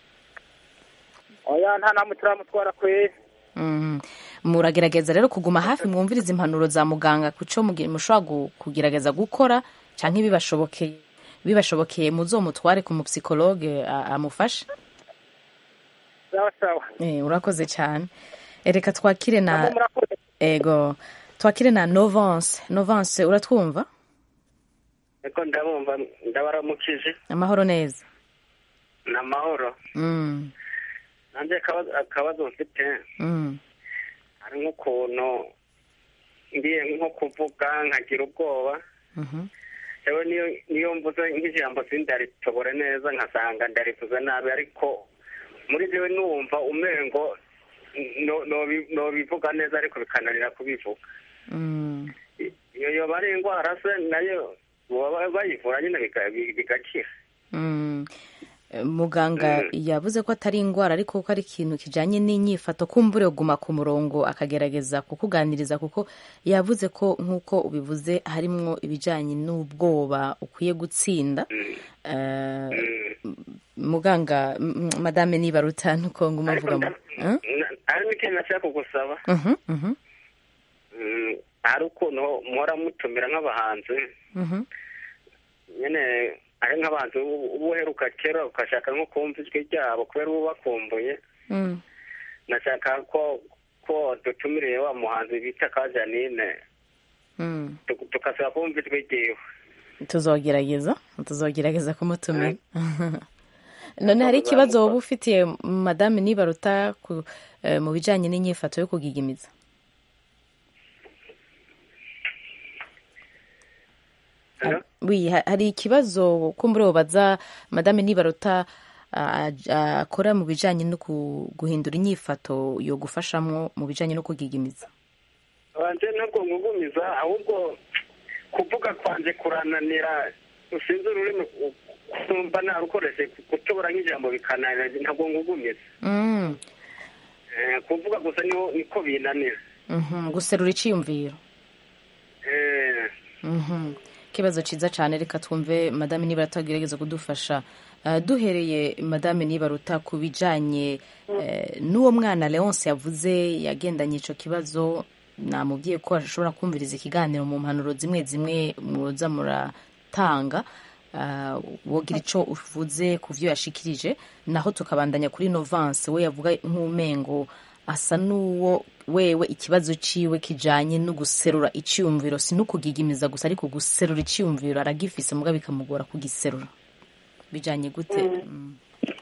oya nta namwe turamutwara kweri Mm. muragerageza rero kuguma hafi mwumviriza impanuro za muganga kuco mugi- mushobora gu- kugerageza gukora canke bibashobokeye bibashobokeye muzomutware ku mupsikologe a- amufashe sawa sawa Eh, urakoze cyane Eh, reka twakire na Namwe murakoze ego twakire na novance novance uratwumva Eko ndabumva ndabaramukije amahoro neza ni amahoro mm. nanjye akabazo- akabazo mfite Mm. hari nk'ukuntu ngiye nko kuvuga nkagira ubwoba Mhm. yewe niyo niyo mvuze nk'ijambo sindaritobore neza nkasanga ndarivuze nabi ariko muri jewe numva umengo no- nobi- nobivuga neza ariko bikananira kubivuga Mm. iyo yoba ari indwara se nayo baba bayivura nyine biga- bigakira Mm. Eh, muganga yavuze ko atari indwara ariko ko ari ikintu kijanye n'inyifato kumbure guma ku murongo akagerageza kukuganiriza kuko yavuze ko nk'uko ubivuze harimwo ibijanye n'ubwoba ukwiye gutsinda Eh, muganga m- m- madame nibaruta nuko nguma mvuga mu Huh? Na- hari n'ikintu nashaka kugusaba Mhm, mhm, Mm, hari ukuntu muhora mutumira nk'abahanzi mhm. nyine ari nk'abantu uba uheruka kera ugashaka nko kumva ijwi ryabo kubera uba ubakumbuye Mm. nashaka ko ko dutumiriye wa muhanzi bita ka janine Mm. tu- tugasaba kumva ijwi ryiwe tuzogerageza tuzogerageza kumutumira none hari ikibazo wowe ufitiye madame nibaruta ku, eh, mu bijanye n'inyifato yo kugigimiza wi ha- hari ikibazo kumbure wobaza madame nibaruta ah, ah, akora mu bijanye no ku- guhindura inyifato yo gufashamwo mu bijanye no kugigimiza wanje ntabwo ngugumiza ahubwo kuvuga kwanje kurananira usinze ururimi u- kumva narukoreshe gutobora nk'ijambo bikananira ntabwo ngugumiza Mm, Eh, kuvuga gusa niho niko binanira mhm, guserura iciyumviro Eh, Mhm. ikibazo cyiza cyane reka twumve madame nibaruta agerageza kudufasha Uh, duhereye madame nibaruta ku bijanye eh, n'uwo mwana leonce yavuze yagendanye ico kibazo namubwiye ko ashobora kumviriza ikiganiro mu mpanuro zimwe zimwe muza muratanga uh, wogira ico uvuze ku vyo yashikirije naho tukabandanya kuri novance we yavuga nk'umengo asa n'uwo wewe ikibazo ciwe kijanye no guserura iciyumviro si no kugigimiza gusa ariko guserura iciyumviro aragifise muga bikamugora kugiserura bijanye gute Mm.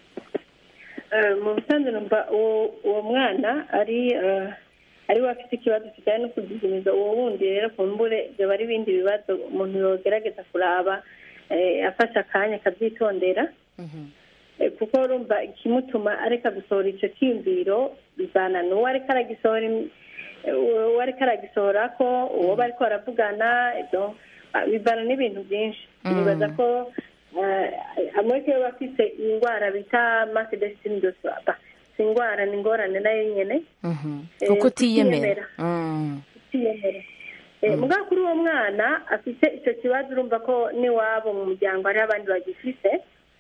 Eh, mu busanzwe numva uwo uwo mwana ari eh, ari we afite ikibazo kijyanye no kugigimiza uwo wundi rero kumbure byaba ari ibindi bibazo umuntu yogerageza kuraba eh, afashe akanya akabyitondera Eh, kuko urumva ikimutuma areka gusohora icyo cyiyumviro bivana n'uwo ariko aragisohora im- eh, uwo ariko aragisohora ko uwo bariko baravugana ibyo ah, bivana n'ibintu byinshi Mm. nibaza ko eh, amwe yo bafite indwara bita masedesitini dosaba si indwara ni ingorane nayo nyene Mhm. Eh, kuko utiyemera kutiyemera. Mm. utiyemera Eh, mugabo kuri uwo mwana afite icyo kibazo urumva ko n'iwabo mu muryango hariho abandi bagifise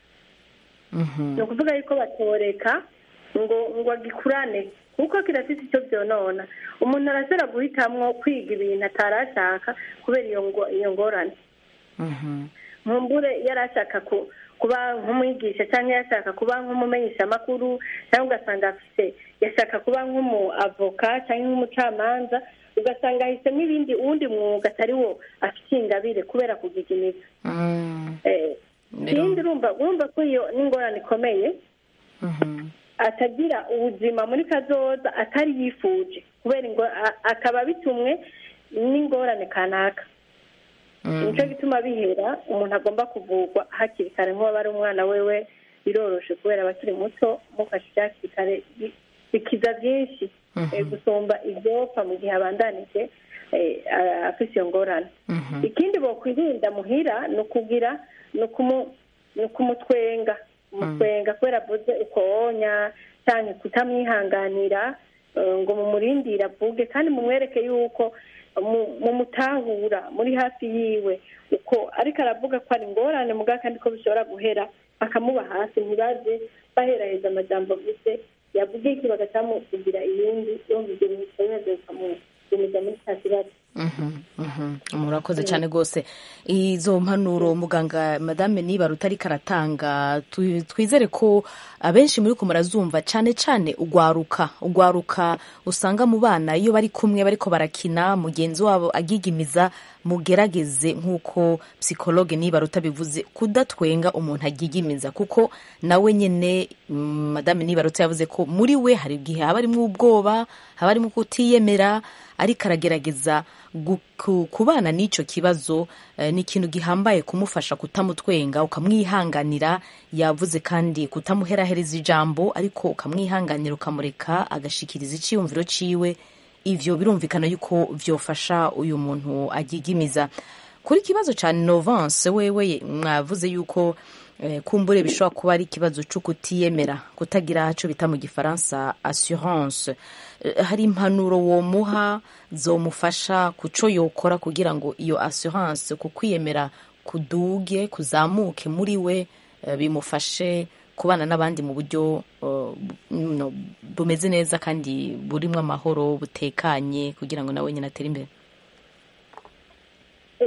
Mhm. ni ukuvuga yuko batoreka ngo ngo agikurane kuko kirafite icyo byonona umuntu arashobora guhitamwo kwiga ibintu atarashaka kubera iyo ngo- iyo ngorane Mhm. nkumbure yari ashaka ku- kuba nk'umwigisha cyangwa yashaka kuba nk'umumenyeshamakuru cyangwa ugasanga afite yashaka kuba nk'umu avoka cyangwa nk'umucamanza ugasanga ahisemo ibindi uwundi mwuga atari wo afite ingabire kubera kugigimiza Mm. Eh, ikindi urumva urumva ko iyo n'ingorane ikomeye Mhm. atagira ubuzima muri kazoza atari yifuje kubera ngo a- akaba bitumwe n'ingorane kanaka nicyo gituma bihera umuntu agomba kuvurwa hakiri kare nk'uwaba ari umwana wewe biroroshe kubera aba akiri muto mufashe hakiri kare bi- bikiza byinshi Mhm. eh, gusumba ibyopfa mu gihe abandanije eh, a- afise iyo ngorane Mhm. ikindi bokwirinda muhira ni ukugira ni ukumu- ni ukumutwenga umutwenga kubera avuze ukonya cyangwa kutamwihanganira eh, ngo mumurindire avuge kandi mumwereke yuko mu- mumutahura muri hafi yiwe uko ariko aravuga ko ari ingorane muga kandi ko bishobora guhera bakamuba hasi ntibaze baheraheza amajambo avuze yavuga iki bagacamukugira ibindi yumva ibyo bintu bikomeze bikamugumiza muri cya kibazo Mhm, mhm. murakoze cyane rwose izo mpanuro muganga madame nibaruta ariko aratanga tu- twizere ko abenshi muri ko murazumva cyane cyane ugwaruka ugwaruka usanga mu bana iyo bari kumwe bariko barakina mugenzi wabo agigimiza mugerageze nk'uko psikologe nibaruta bivuze kudatwenga umuntu agigimiza kuko nawe nyine mm, madame nibaruta yavuze ko muri we hari igihe haba harimo ubwoba haba harimo kutiyemera ariko aragerageza gu- ku- kubana n'icyo kibazo eh, ni ikintu gihambaye kumufasha kutamutwenga ukamwihanganira yavuze kandi kutamuherahereza ijambo ariko ukamwihanganira ukamureka agashikiriza icyiyumviro ciwe ivyo birumvikana yuko vyofasha uyu muntu agigimiza kuri kibazo ca novance wewe mwavuze yuko eh, kumbure bishobora kuba ari ikibazo cyo kutiyemera kutagira cyo bita mu gifaransa assurance Eh, hari impanuro womuha zomufasha kuco yokora kugira ngo iyo assurance ku kwiyemera kuduge kuzamuke muri we eh, bimufashe kubana n'abandi mu buryo eh, bu- no, bumeze neza kandi burimo amahoro butekanye kugira ngo nawe nyine atere imbere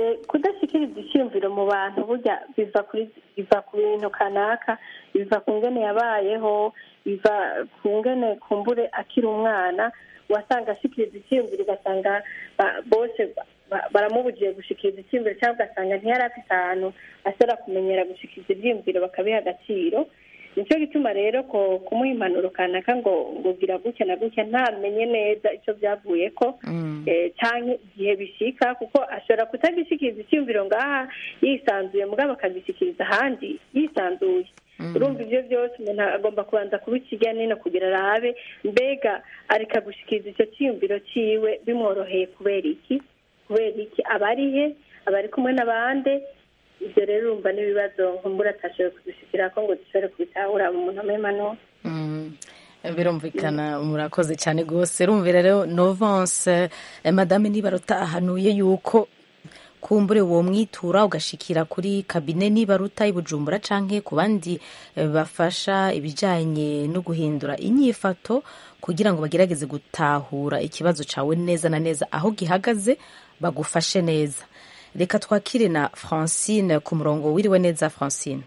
eh, kudashyikiriza icyiyumviro mu bantu burya biva kuri biva ku bintu kanaka biva ku ngene yabayeho biva ku ngene kumbure akiri umwana wasanga ashyikiriza icyiyumviro ugasanga ba- bose ba- ba- baramubujije gushikiriza icyiyumviro cyangwa ugasanga ntiyari afite ahantu ashobora kumenyera gushikiriza ibyiyumviro bakabiha agaciro nicyo gituma rero ko kumuha impanuro kanaka ngo ngo gira gutya na gutya ntamenye neza icyo byavuye ko eh, canke igihe bishika kuko ashobora kutagishikiriza icyumviro ngaha yisanzuye mugabo akagishyikiriza ahandi yisanzuye urumva ibyo byose umuntu agomba kubanza kubikirya nino kugira arabe mbega areka gushikiriza icyo cyiyumviro ciwe bimworoheye kubera iki kubera iki aba ari he aba ari kumwe n'abandi ibyo rero urumva n'ibibazo nkumbura atashoboye kudushikira ko ngo dushobore kubitahura mu muntu amemano Mm. birumvikana murakoze cyane rwose rumvira rero novance eh, madame nibaruta ahanuye yuko kumbure uwo mwitura ugashikira kuri kabine nibaruta i bujumbura canke ku bandi eh, bafasha ibijanye no guhindura inyifato kugira ngo bagerageze gutahura ikibazo cawe neza na neza aho gihagaze bagufashe neza reka twakire na francine ku murongo wiriwe neza francine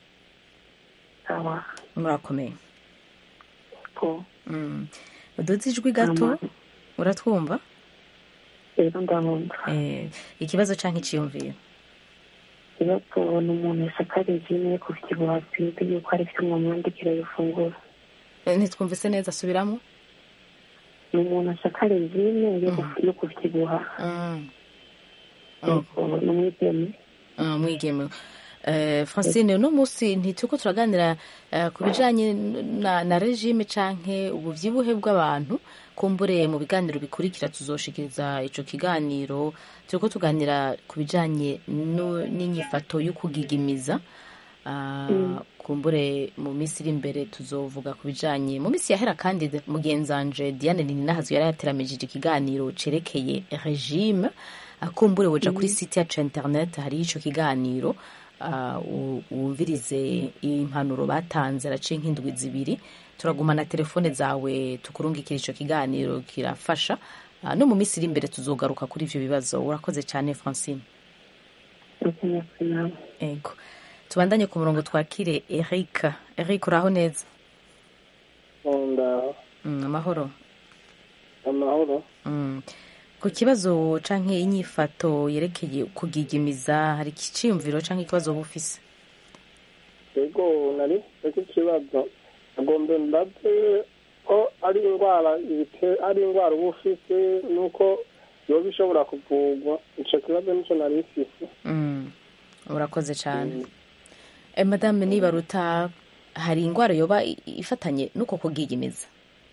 sawa murakomeye ko Mm. uduze ijwi gato uratwumva rero ndabumva Eh, ikibazo canke iciyumviro iyo tubona umuntu yasakariye imwe ku kibuha twibwe yuko ari cyo mwamwandikira yifungura Eh, ntitwumvise neza subiramo ni umuntu asakariye imwe yo ku kibuha ni umwigeme Ah, mwigeme Eh, francine uno munsi ntituriko turaganira eh, ku bijanye na, na regime canke ubuvyibuhe bw'abantu kumbure mu biganiro bikurikira tuzoshikiriza ico kiganiro turiko tuganira ku bijanye no- n'inyifato yo kugigimiza Ah, Mm. kumbure mu minsi iri imbere tuzovuga ku bijanye mu minsi yahera kandi de- mugenzanje diane nininahazo yari yateramijije ikiganiro cerekeye regime Ah, kumbure woja kuri site yacu ya internet hariho ico kiganiro ah, u- wumvirize impanuro batanze araciye nk'indwi zibiri turagumana telefone zawe tukurungikira ico kiganiro kirafasha Ah, no mu minsi iri imbere tuzogaruka kuri ivyo bibazo urakoze cyane francine ego tubandanye ku murongo twakire eric eric uraho neza ndaho Mm, amahoro amahoro Mm. ku kibazo canke inyifato yerekeye kugigimiza hari ikiciyumviro canke ikibazo woba ufise yego nari icyo kibazo agomba mbaze ko ari indwara ibite- ari indwara uba ufite nuko yoba ishobora kuvurwa icyo kibazo nicyo nari mfise Mm. urakoze cyane Eh, madame nibaruta hari indwara yoba i- ifatanye n'uko kugigimiza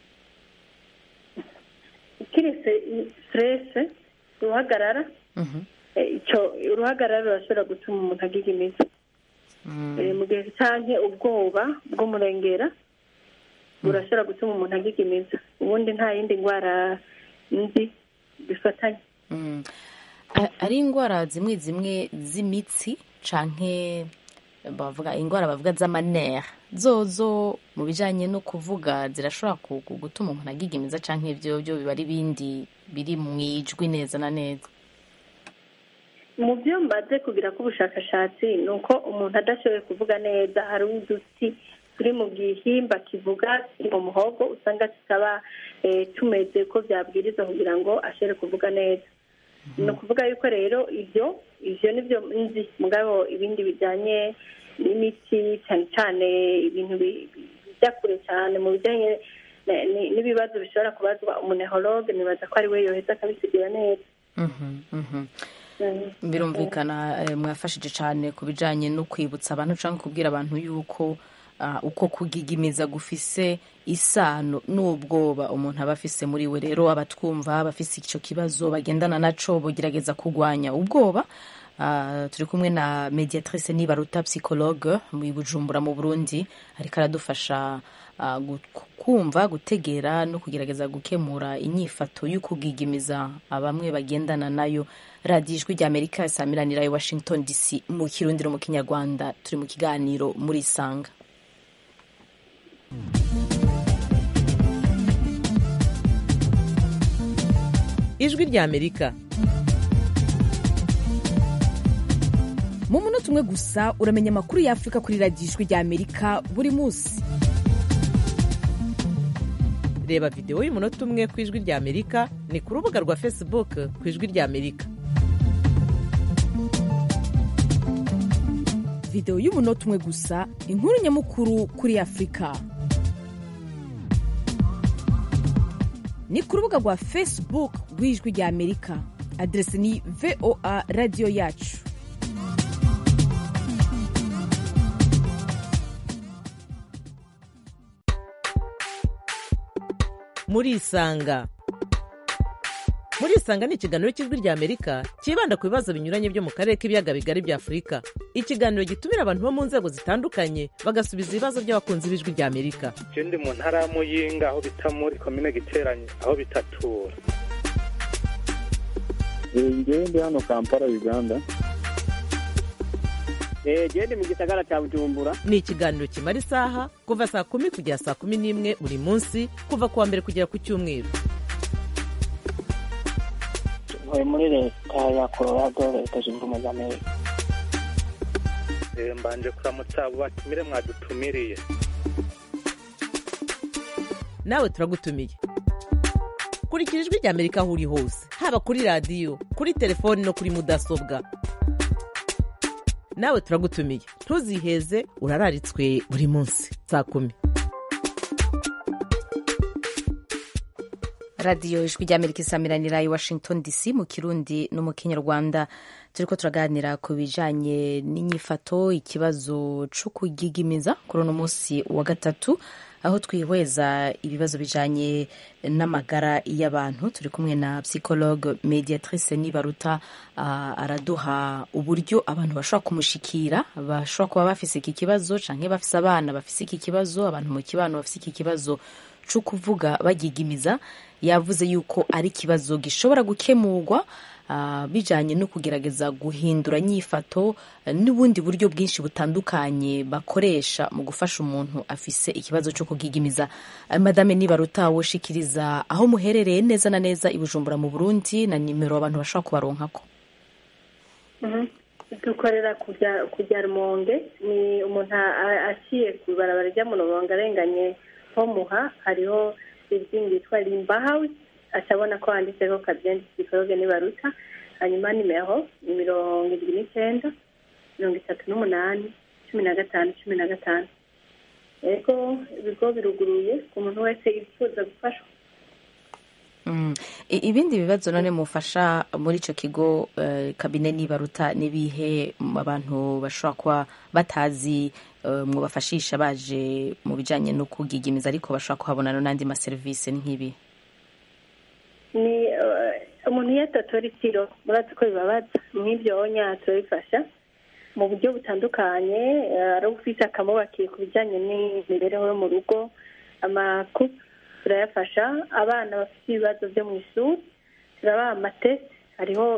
kiretse stress uruhagarara eh, icyo uruhagarara rurashobora gutuma umuntu agigimiza Eh, mu gihe canke ubwoba bw'umurengera burashobora gutuma umuntu agigimiza ubundi nta yindi ndwara nzi bifatanye Mm. A- ari indwara zimwe zimwe z'imitsi canke bavuga indwara bavuga z'amanere zozo mu bijanye no kuvuga zirashobora ku- ku- gutuma umuntu agigimiza canke ivyo byo biba ari ibindi biri mu ijwi neza na neza mu byo mbaze kugira ko ubushakashatsi ni uko umuntu adashoboye kuvuga neza hari uduti turi mu gihimba kivuga kiri mu muhogo usanga tutaba eh, tumeze ko byabwiriza kugira ngo ashobore kuvuga neza ni ukuvuga yuko rero ibyo ibyo ni byo nzi mugabo ibindi bijyanye n'imiti cyane cyane ibintu bi- bi- bijya kure cyane mu bijyanye na- ni- n'ibibazo bishobora kubazwa umunehologe nibaza ko ari we yoheza akabisigura neza Mhm, mhm. Mm. birumvikana eh, mwafashije cyane ku bijanye no kwibutsa abantu cyangwa kubwira abantu yuko ah, uko kugigimiza gufise isano n'ubwoba umuntu aba afise muri we rero abatwumva abafise icyo kibazo bagendana naco bogerageza kurwanya ubwoba Ah, turi kumwe na mediatrice nibaruta psychologue mu bujumbura mu burundi ariko aradufasha ah, gu- kumva gutegera no kugerageza gukemura inyifato y'ukugigimiza bamwe bagendana nayo radiyo ijwi rya amerika samiranira i washington dc mu kirundiro mu kinyarwanda turi mu kiganiro muri sanga ijwi rya amerika mu munota umwe gusa uramenya amakuru ya afurika kuri radiyo ijwi rya amerika buri munsi reba videwo y'umunota umwe ku ijwi rya amerika ni ku rubuga rwa facebook ku ijwi rya amerika videwo y'umunota umwe gusa inkuru nyamukuru kuri afurika ni ku rubuga rwa facebook rw'ijwi rya amerika aderesi ni voa radiyo yacu murisanga murisanga ni ikiganiro cy'ijwi rya amerika cyibanda ku bibazo binyuranye byo mu karere k'ibiyaga bigari bya afurika ikiganiro gitumira abantu bo mu nzego zitandukanye bagasubiza ibibazo by'abakunzi b'ijwi rya amerika je ndi mu ntara ya muyinga aho bita muri komine giteranye aho bitatura ngewe ndi hano kampala uganda gende mu gisagara cya bujumbura ni ikiganiro kimara isaha kuva saa kumi kugera saa kumi n'imwe buri munsi kuva ku wa mbere kugera ku cyumweru ntuye muri leta ya colorado leta zunze ubumwe za amerika Eh, mbanje kuramutsa abo batumire mwadutumiriye nawe turagutumiye kurikira ijwi rya amerika aho uri hose haba kuri radiyo kuri telefoni no kuri mudasobwa nawe turagutumiye ntuziheze urararitswe buri munsi saa kumi radiyo ijwi rya amerika isamiranira i washington dc mu kirundi no mu kinyarwanda turi ko turaganira ku bijanye n'inyifato ikibazo co kugigimiza kuri uno munsi wa gatatu aho twihweza ibibazo bijanye n'amagara y'abantu turi kumwe na psychologue mediatrice nibaruta uh, araduha uburyo abantu bashobora kumushikira bashobora kuba bafise iki kibazo canke bafise abana bafise iki kibazo abantu mu kibano bafise iki kibazo co kuvuga bagigimiza yavuze yuko ari ikibazo gishobora gukemurwa uh, bijanye no kugerageza guhindura nyifato uh, n'ubundi buryo bwinshi butandukanye bakoresha mu gufasha umuntu afise ikibazo cyo kugigimiza uh, madame nibaruta woshikiriza aho muherereye neza na neza i bujumbura mu burundi na nimero abantu bashobora kubaronkako dukorera kujya rumonge ni umuntu aciye ku ibarabara rya murongo arenganye ho muha hariho izindi yitwa rimba hawuzi acabona ko handitseho kabyenda psikologe nibaruta hanyuma nimero ni mirongo irindwi n'icyenda mirongo itatu n'umunani cumi na gatanu cumi na gatanu yego ibigo biruguruye ku muntu wese yifuza gufashwa ibindi bibazo none mufasha muri icyo kigo kabine nibaruta n'ibihe abantu bashobora kuba batazi mwubafashisha baje mu bijyanye no kugigimiza ariko bashobora kuhabona n'andi maserivisi nk'ibi ni umuntu iyo atatora itiro murazi ko bibabaza nk'ibyo wonya turabifasha mu buryo butandukanye ari ufite akamubakiye ku bijyanye n'imibereho yo mu rugo amakupa turayafasha abana bafite ibibazo byo mu ishuri turabaha amatesi hariho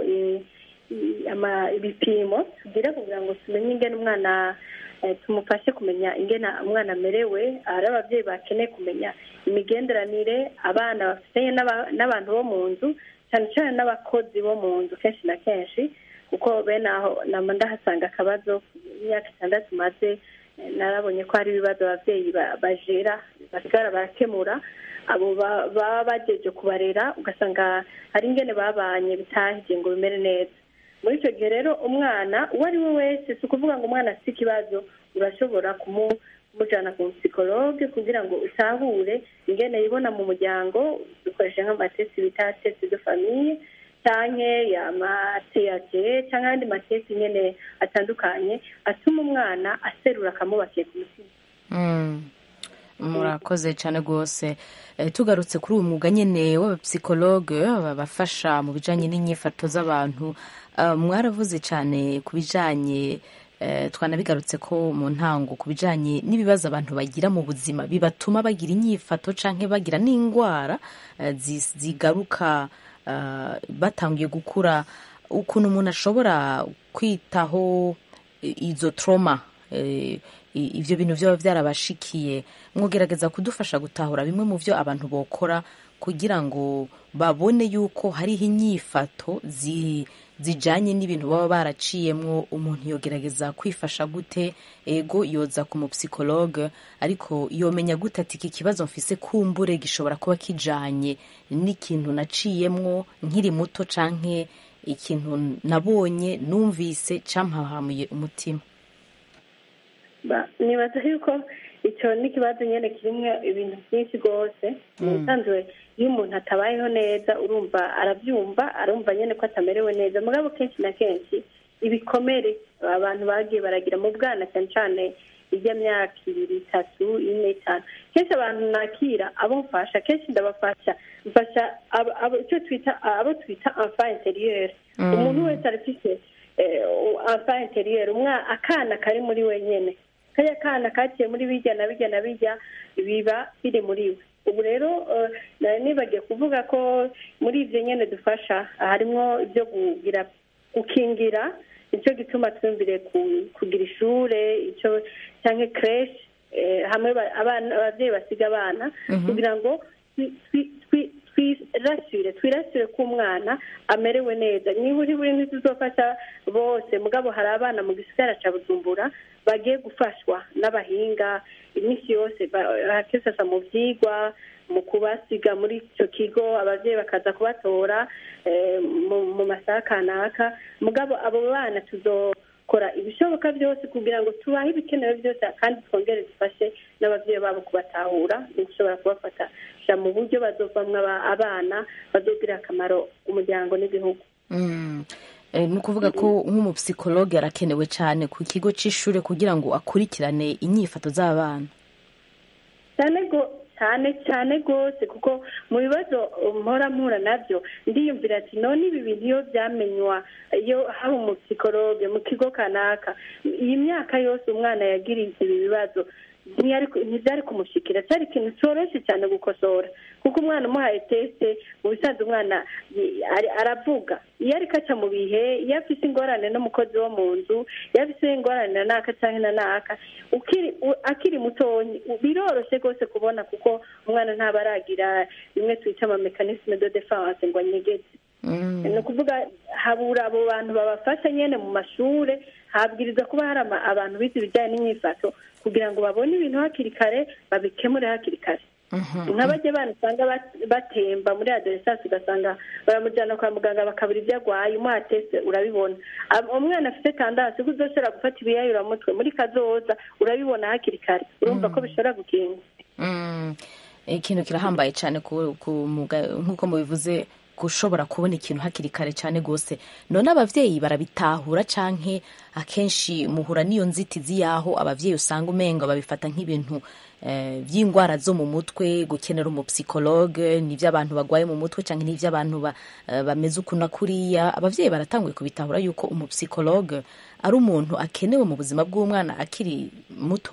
ibipimo tugira kugira ngo tumenye ingene umwana tumufashe kumenya ingene umwana amerewe ari ababyeyi bakeneye kumenya imigenderanire abana bafitanye n'abantu bo mu nzu cyane cyane n'abakozi bo mu nzu kenshi na kenshi kuko bene aho namba ndahasanga akabazo imyaka itandatu maze narabonye ko hari ibibazo ababyeyi bajera basigara barakemura abo baba bagejeje kubarera ugasanga hari ingene babanye bitahije ngo bimere neza muri icyo gihe rero umwana uwo ari we wese si ukuvuga ngo umwana afite ikibazo urashobora kumujyana ku psikologe kugira ngo utahure ingene yibona mu muryango dukoresha nk'amatesi bita tesi de famiye cyangwa amateyage cyangwa ayandi matesi nyine atandukanye atuma umwana aserura akamubakiye ku mutima murakoze cyane rwose tugarutse kuri uwo mwuga nyine w'abapsikologe babafasha mu bijyanye n'inyifato z'abantu mwaravuze cyane ku bijyanye twanabigarutse ko mu ntango ku bijyanye n'ibibazo abantu bagira mu buzima bibatuma bagira inyifato cyangwa bagira n'indwara zigaruka batangiye gukura ukuntu umuntu ashobora kwitaho izo toroma ibyo bintu byaba byarabashikiye mwogerageza kudufasha gutahura bimwe mu byo abantu bokora kugira ngo babone yuko hariho inyifato zijanye n'ibintu baba baraciyemwo umuntu yogerageza kwifasha gute ego yoza ku mupsikologe ariko yomenya gute ati iki kibazo mfise kumbure gishobora kuba kijanye n'ikintu naciyemwo nkiri muto canke ikintu nabonye numvise campahamuye umutima Ba- nibaza yuko icyo ni ikibazo nyine kirimo ibintu byinshi rwose mu bisanzwe iyo umuntu atabayeho neza urumva arabyumva arumva nyine ko atamerewe neza mugabo kenshi na kenshi ibikomere abantu bagiye baragira mu bwana cyane cyane iby'imyaka ibiri itatu ine itanu kenshi abantu nakira abo mfasha kenshi ndabafasha mfasha abo- abo- icyo twita abo twita enfant interieur Mm. umuntu wese arafite enfant interieur umwa akana kari muri we nyine kariya kana kaciye muri bijya na bijya na bijya biba biri muri we ubu rero eh, nari nibagiye kuvuga ko muri ibyo nyine dufasha harimo ibyo kugira gukingira nicyo gituma twumvire ku- kugira ishure icyo cyangwa creche eh, hamwe ba- abana ababyeyi basiga abana Mhm. kugira ngo twi- twi- twi- twirasire twirasire ko umwana amerewe neza niba uri buri ntituzofasha bose mugabo hari abana mu gisigara cya bujumbura bagiye gufashwa n'abahinga iminsi yose bakisasa mu byigwa mu kubasiga muri icyo kigo ababyeyi bakaza kubatora eh, mu- mu masaha kanaka mugabo abo bana tuzokora ibishoboka byose kugira ngo tubahe ibikenewe byose kandi twongere dufashe n'ababyeyi babo kubatahura no gushobora kubafatasha mu buryo bazovamwo aba- abana bazogirira akamaro umuryango n'igihugu Mm. Eh, ni ukuvuga ko nk'umupsikologe arakenewe cyane ku kigo c'ishure kugira ngo akurikirane inyifato z'abana cyane go cyane cyane rwose kuko mu bibazo mpora mpura nabyo ndiyumvira ati none ibi bintu iyo byamenywa iyo haba umupsikologe mu kigo kanaka iyi myaka yose umwana yagiriye ibi bibazo ntiyari ku- ntibyari kumushikira cyari ikintu cyoroshye cyane gukosora kuko umwana umuhaye tesite mu bisanzwe umwana yi- ari- aravuga iyo ariko aca mu bihe iyo afite ingorane n'umukozi wo mu nzu iyo afite ingorane na naka cyangwa na naka ukiri u- akiri mutonyi u- biroroshye rwose kubona kuko umwana ntaba aragira bimwe twita amamekanisme de defense ngo anyegeze ni ukuvuga habura abo bantu babafasha nyine mu mashure habwiriza kuba hari ama- abantu bize ibijyanye n'imyifato kugira ngo babone ibintu hakiri kare babikemure hakiri kare nk'abajya bana usanga bat- batemba muri adolescence ugasanga baramujyana kwa muganga bakabura ibyo arwaye umuha teste urabibona Ab- umwana afite tandasi ko uzoshobora gufata ibiyayuramutwe muri kazoza urabibona hakiri kare urumva ko bishobora gukinga Mm. ikintu kirahambaye cyane ku, ku muga- nk'uko mubivuze gushobora kubona ikintu hakiri kare cyane rwose none abavyeyi barabitahura canke akenshi muhura n'iyo nzitizi y'aho abavyeyi usanga umenga babifata nk'ibintu eh, by'indwara zo mu mutwe gukenera umupsikologe n'ivy'abantu bagwaye mu mutwe canke n'ivy'abantu ba, eh, bameze uku na kuriya abavyeyi baratanguye kubitahura yuko umupsikologe ari umuntu akenewe mu buzima bw'umwana akiri muto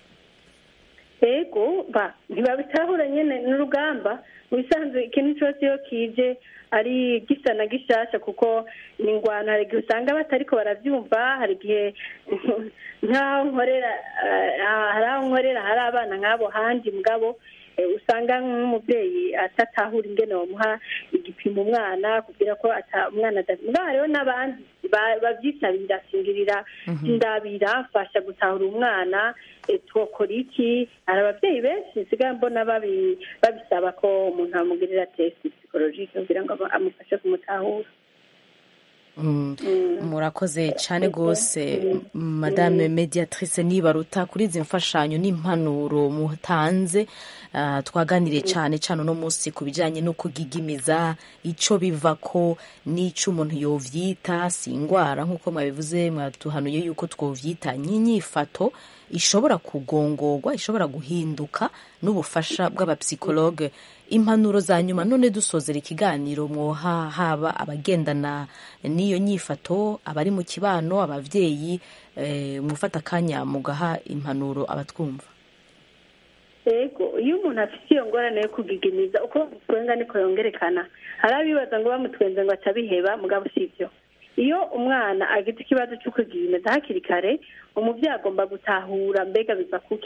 ego ba ntibabitahura nyine n'urugamba mu bisanzwe ikintu cyose iyo kije ari gisa na gishasha kuko ni ingwano hari igihe usanga batariko barabyumva hari igihe nk'aho nkorera eh, hari aho nkorera hari abana nk'abo handi mugabo eh, usanga nk'umubyeyi atatahura ingene bamuha igipimo umwana kugira ko ata- umwana ada- mugabo hariho n'abandi ba- bavyisabira singirira ndabira mfasha gutahura umwana eh, twokora iki hari ababyeyi benshi nsigaye mbona babi- babisaba ko umuntu amugirira test psychologique kugira ngo aba- amufashe kumutahura Mm. murakoze cyane rwose madame mediatrice nibaruta kuri izi mfashanyo n'impanuro mutanze Ah, twaganiriye cyane cyane uno munsi ku bijyanye no kugigimiza icyo biva ko n'icyo umuntu yovyita si indwara nk'uko mwabivuze mwatuhanuye yuko twovyita nk'inyifato ishobora kugongorwa ishobora guhinduka n'ubufasha bw'abapsikologe impanuro za nyuma none dusozera ikiganiro mwoha haba abagendana n'iyo nyifato abari mu kibano abavyeyi eh, mufata akanya mugaha impanuro abatwumva ego iyo umuntu afite iyo ngorane yo kugigimiza uko bamutwenga niko yongerekana hari abibaza ngo bamutwenze ngo atabiheba mugabo si ibyo iyo umwana agize ikibazo cyo kugigimiza hakiri kare umubyeyi agomba gutahura mbega biva kuki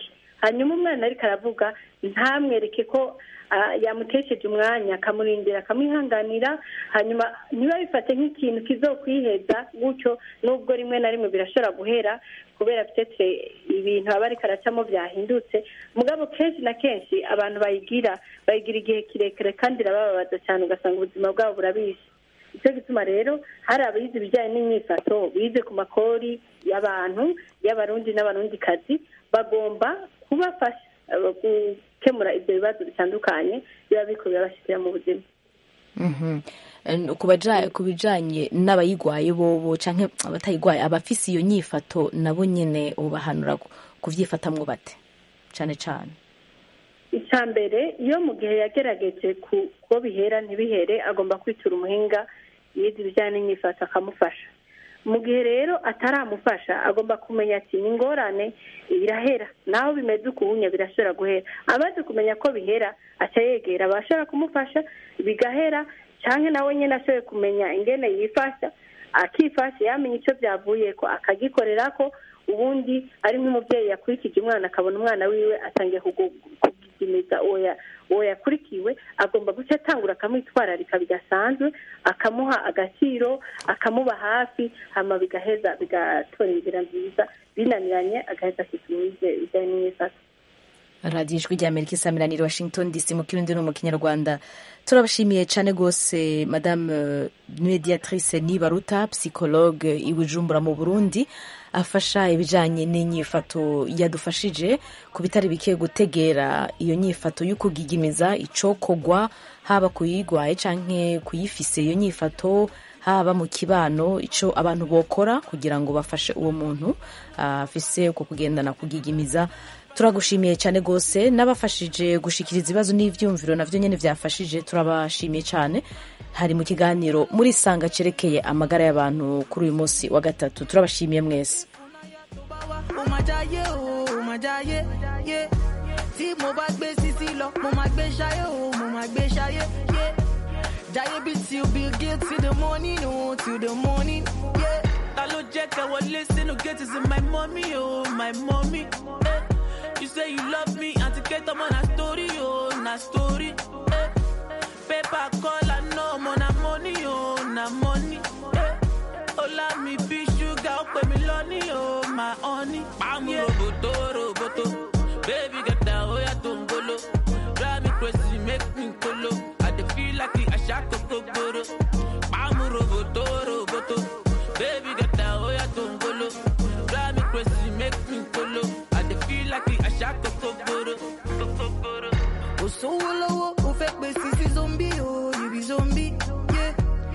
hanyuma umwana ariko aravuga ntamwereke ko ah, yamutesheje umwanya akamurindira akamwihanganira hanyuma ntibabifate nk'ikintu kizokwiheza gutyo nubwo rimwe na rimwe birashobora guhera kubera peut-être ibintu aba ariko aracamo byahindutse mugabo kenshi na kenshi abantu bayigira bayigira igihe kirekire kandi irabababaza cyane ugasanga ubuzima bwabo burabishe nicyo gituma rero hari abize ibijyanye n'imyifato bize ku makori y'abantu y'abarundi n'abarundikazi bagomba kubafasha eh, gukemura ibyo bibazo bitandukanye biba biko birabashyikira mu buzima Mhm. Eh, ku baja- ku bijanye n'abayigwaye bobo canke abatayigwaye abafise iyo nyifato nabo nyene ubahanura ku- kuvyifatamwo bate cane cane icya mbere iyo mu gihe yagerageje ku ko bihera ntibihere agomba kwitura umuhinga yize ibijyanye n'imyifato akamufasha mu gihe rero ataramufasha agomba kumenya ati ni ingorane birahera naho bimeze ukubunya birashobora guhera amaze kumenya ko bihera aca yegera abashobora kumufasha bigahera cyangwa nawe nyine ashoboye kumenya ingene yifasha akifasha yamenya icyo byavuye ko akagikorera ko ubundi ari nk'umubyeyi yakurikije umwana akabona umwana wiwe atangiye kugu- kugigimiza uwo ya- uwo yakurikiwe agomba guca atangura akamwitwararika bidasanzwe akamuha agaciro akamuba hafi hama bigaheza bigatora inzira nziza binaniranye agaheza akitumuze ibijyanye n'imyifato radiyo ijwi rya amerika isamiraniye washington dc mu kirundi no mu kinyarwanda turabashimiye cyane rwose madame eh, mediatrice nibaruta psychologue i bujumbura mu burundi afasha ibijyanye n'inyifato yadufashije ku bitari bike gutegera iyo nyifato yo kugigimiza icokogwa haba kuyigwaye canke kuyifise iyo nyifato haba mu kibano icyo abantu bokora kugira ngo bafashe uwo muntu ah, afise uko kugendana kugigimiza turagushimiye cyane rwose n'abafashije gushikiriza ibibazo n'ibyumviro nabyo nyine byafashije turabashimiye cyane hari mu kiganiro muri sanga cerekeye amagara y'abantu kuri uyu munsi wa gatatu turabashimiye mwese ó máa jáyé o ó máa jáyé yé tí mo bá gbé sísí lọ mo máa gbé ṣayé o mo máa gbé ṣayé yé jáyé bí till bill gates till the morning o till the morning yé. ta ló jẹ́ ká wọlé sínú gate is my mommy oh my mommy. Eh. You say you love me àti kétọ́ mọ́ na story oh na story. Eh. Paper call I know mo na money oh na money. Eh. Ọlá mi bí ṣúgà ó pè mí lọ́ní oh my honey. Pàmò roboto roboto baby gẹ̀dá ó yà tó ń golo. Drive me crazy make me kolo. I dey feel like àṣà kòkó gbòòrò. Pàmò roboto roboto baby gẹ̀dá ó yà tó ń golo. Drive me crazy make me kolo. I dey feel like àṣà kòkó gbòòrò. Kòkó gbòòrò. kò sówó lọ́wọ́ ó fẹ́ pè sísí zombi o you be zombi yé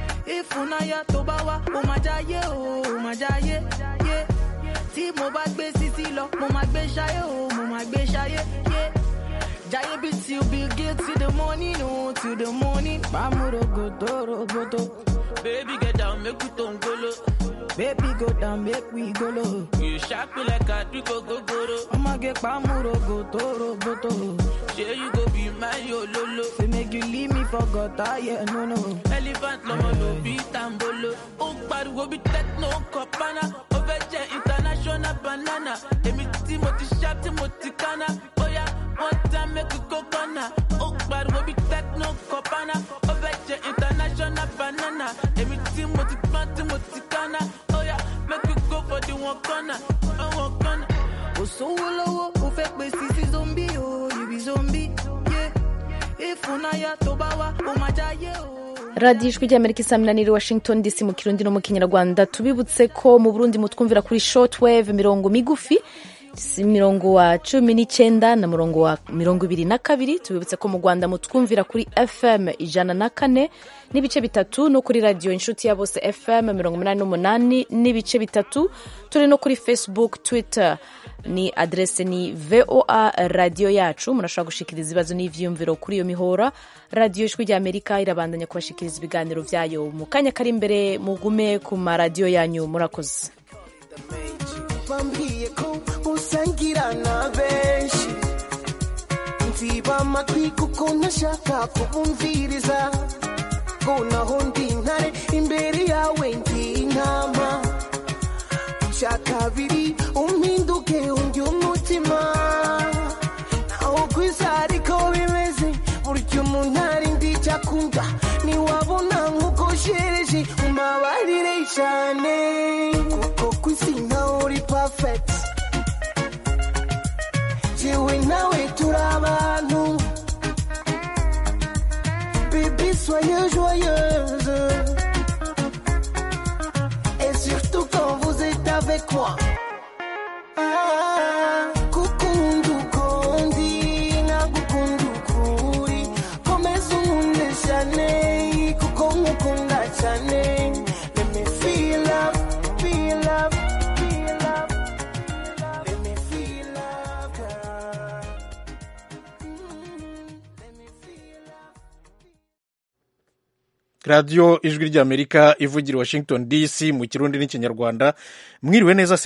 ìfúnnáyà tó bá wá ó máa jáyé o ó máa jáyé yé tí mo bá gbé sísí lọ mo máa gbé ṣayé o mo máa gbé ṣayé yé jáyé bí till bill gates till the morning o till the morning. pàmòrògòdò roboto. Baby get down make we tó ń golo. baby go down make we go low. You sharp me like àdúgbò gogoro. ọmọge pàmòrògòdò roboto. Ṣé you go be my ololo? say make you leave me for gutter yeah no no. Elephant lọmọ ló bí tambolo. Ó pariwo bí techno kọ̀pánà. Ó fẹ́ jẹ́ international banana. Èmi tí mo ti ṣá tí mo ti kánná. Bóyá one time make we go kọ́nà. Ó pariwo bí techno kọ̀pánà. Ó fẹ́ jẹ́ international banana. Èmi tí mo ti pọ́n tí mo ti kánná. Bóyá make we go for the one corner. One corner. kò sówó lọ́wọ́ ó fẹ́ pè sísí zombi o you be zombi yé ìfúnnáyà tó bá wá ó máa jáyé o. radiyo ijwi ry'amerika isaminanire washington dc mu kirundi no mu kinyarwanda tubibutse ko mu burundi mutwumvira kuri shortwave mirongo migufi si mirongo wa cumi n'icyenda na murongo wa mirongo ibiri na kabiri tubibutse ko mu rwanda mutwumvira kuri fm ijana na kane n'ibice bitatu no kuri radiyo inshuti ya bose fm mirongo inani n'umunani n'ibice bitatu turi no kuri facebook twitter ni adrese ni voa radiyo yacu murashobora gushikiriza ibibazo n'ivyiyumviro kuri iyo mihora radiyo ijwi rya amerika irabandanya kubashikiriza ibiganiro vyayo mu kanya kari imbere mugume ku maradiyo yanyu murakoze bambwiye ko usangira na benshi nziba amatwi kuko ntashaka kubumviriza ngo naho ndi intare imbere yawe ndi intama icya kabiri umpinduke undi umutima neza niwabona nk'uko shereje umbabarire cyane kuko ku isi nawe uri perfect jewe nawe turi abantu Baby, soyez joyeuse. Et surtout quand vous êtes avec moi. Ah, kukundu kondi, nagukundu kuri. Komeza unkunde cyane, kuko nkukunda cyane. Let me feel love, feel love, feel love. Let me feel love, girl. radiyo ijwi ry'amerika ivugira i washington dc mu kirundi n'ikinyarwanda mwiriwe neza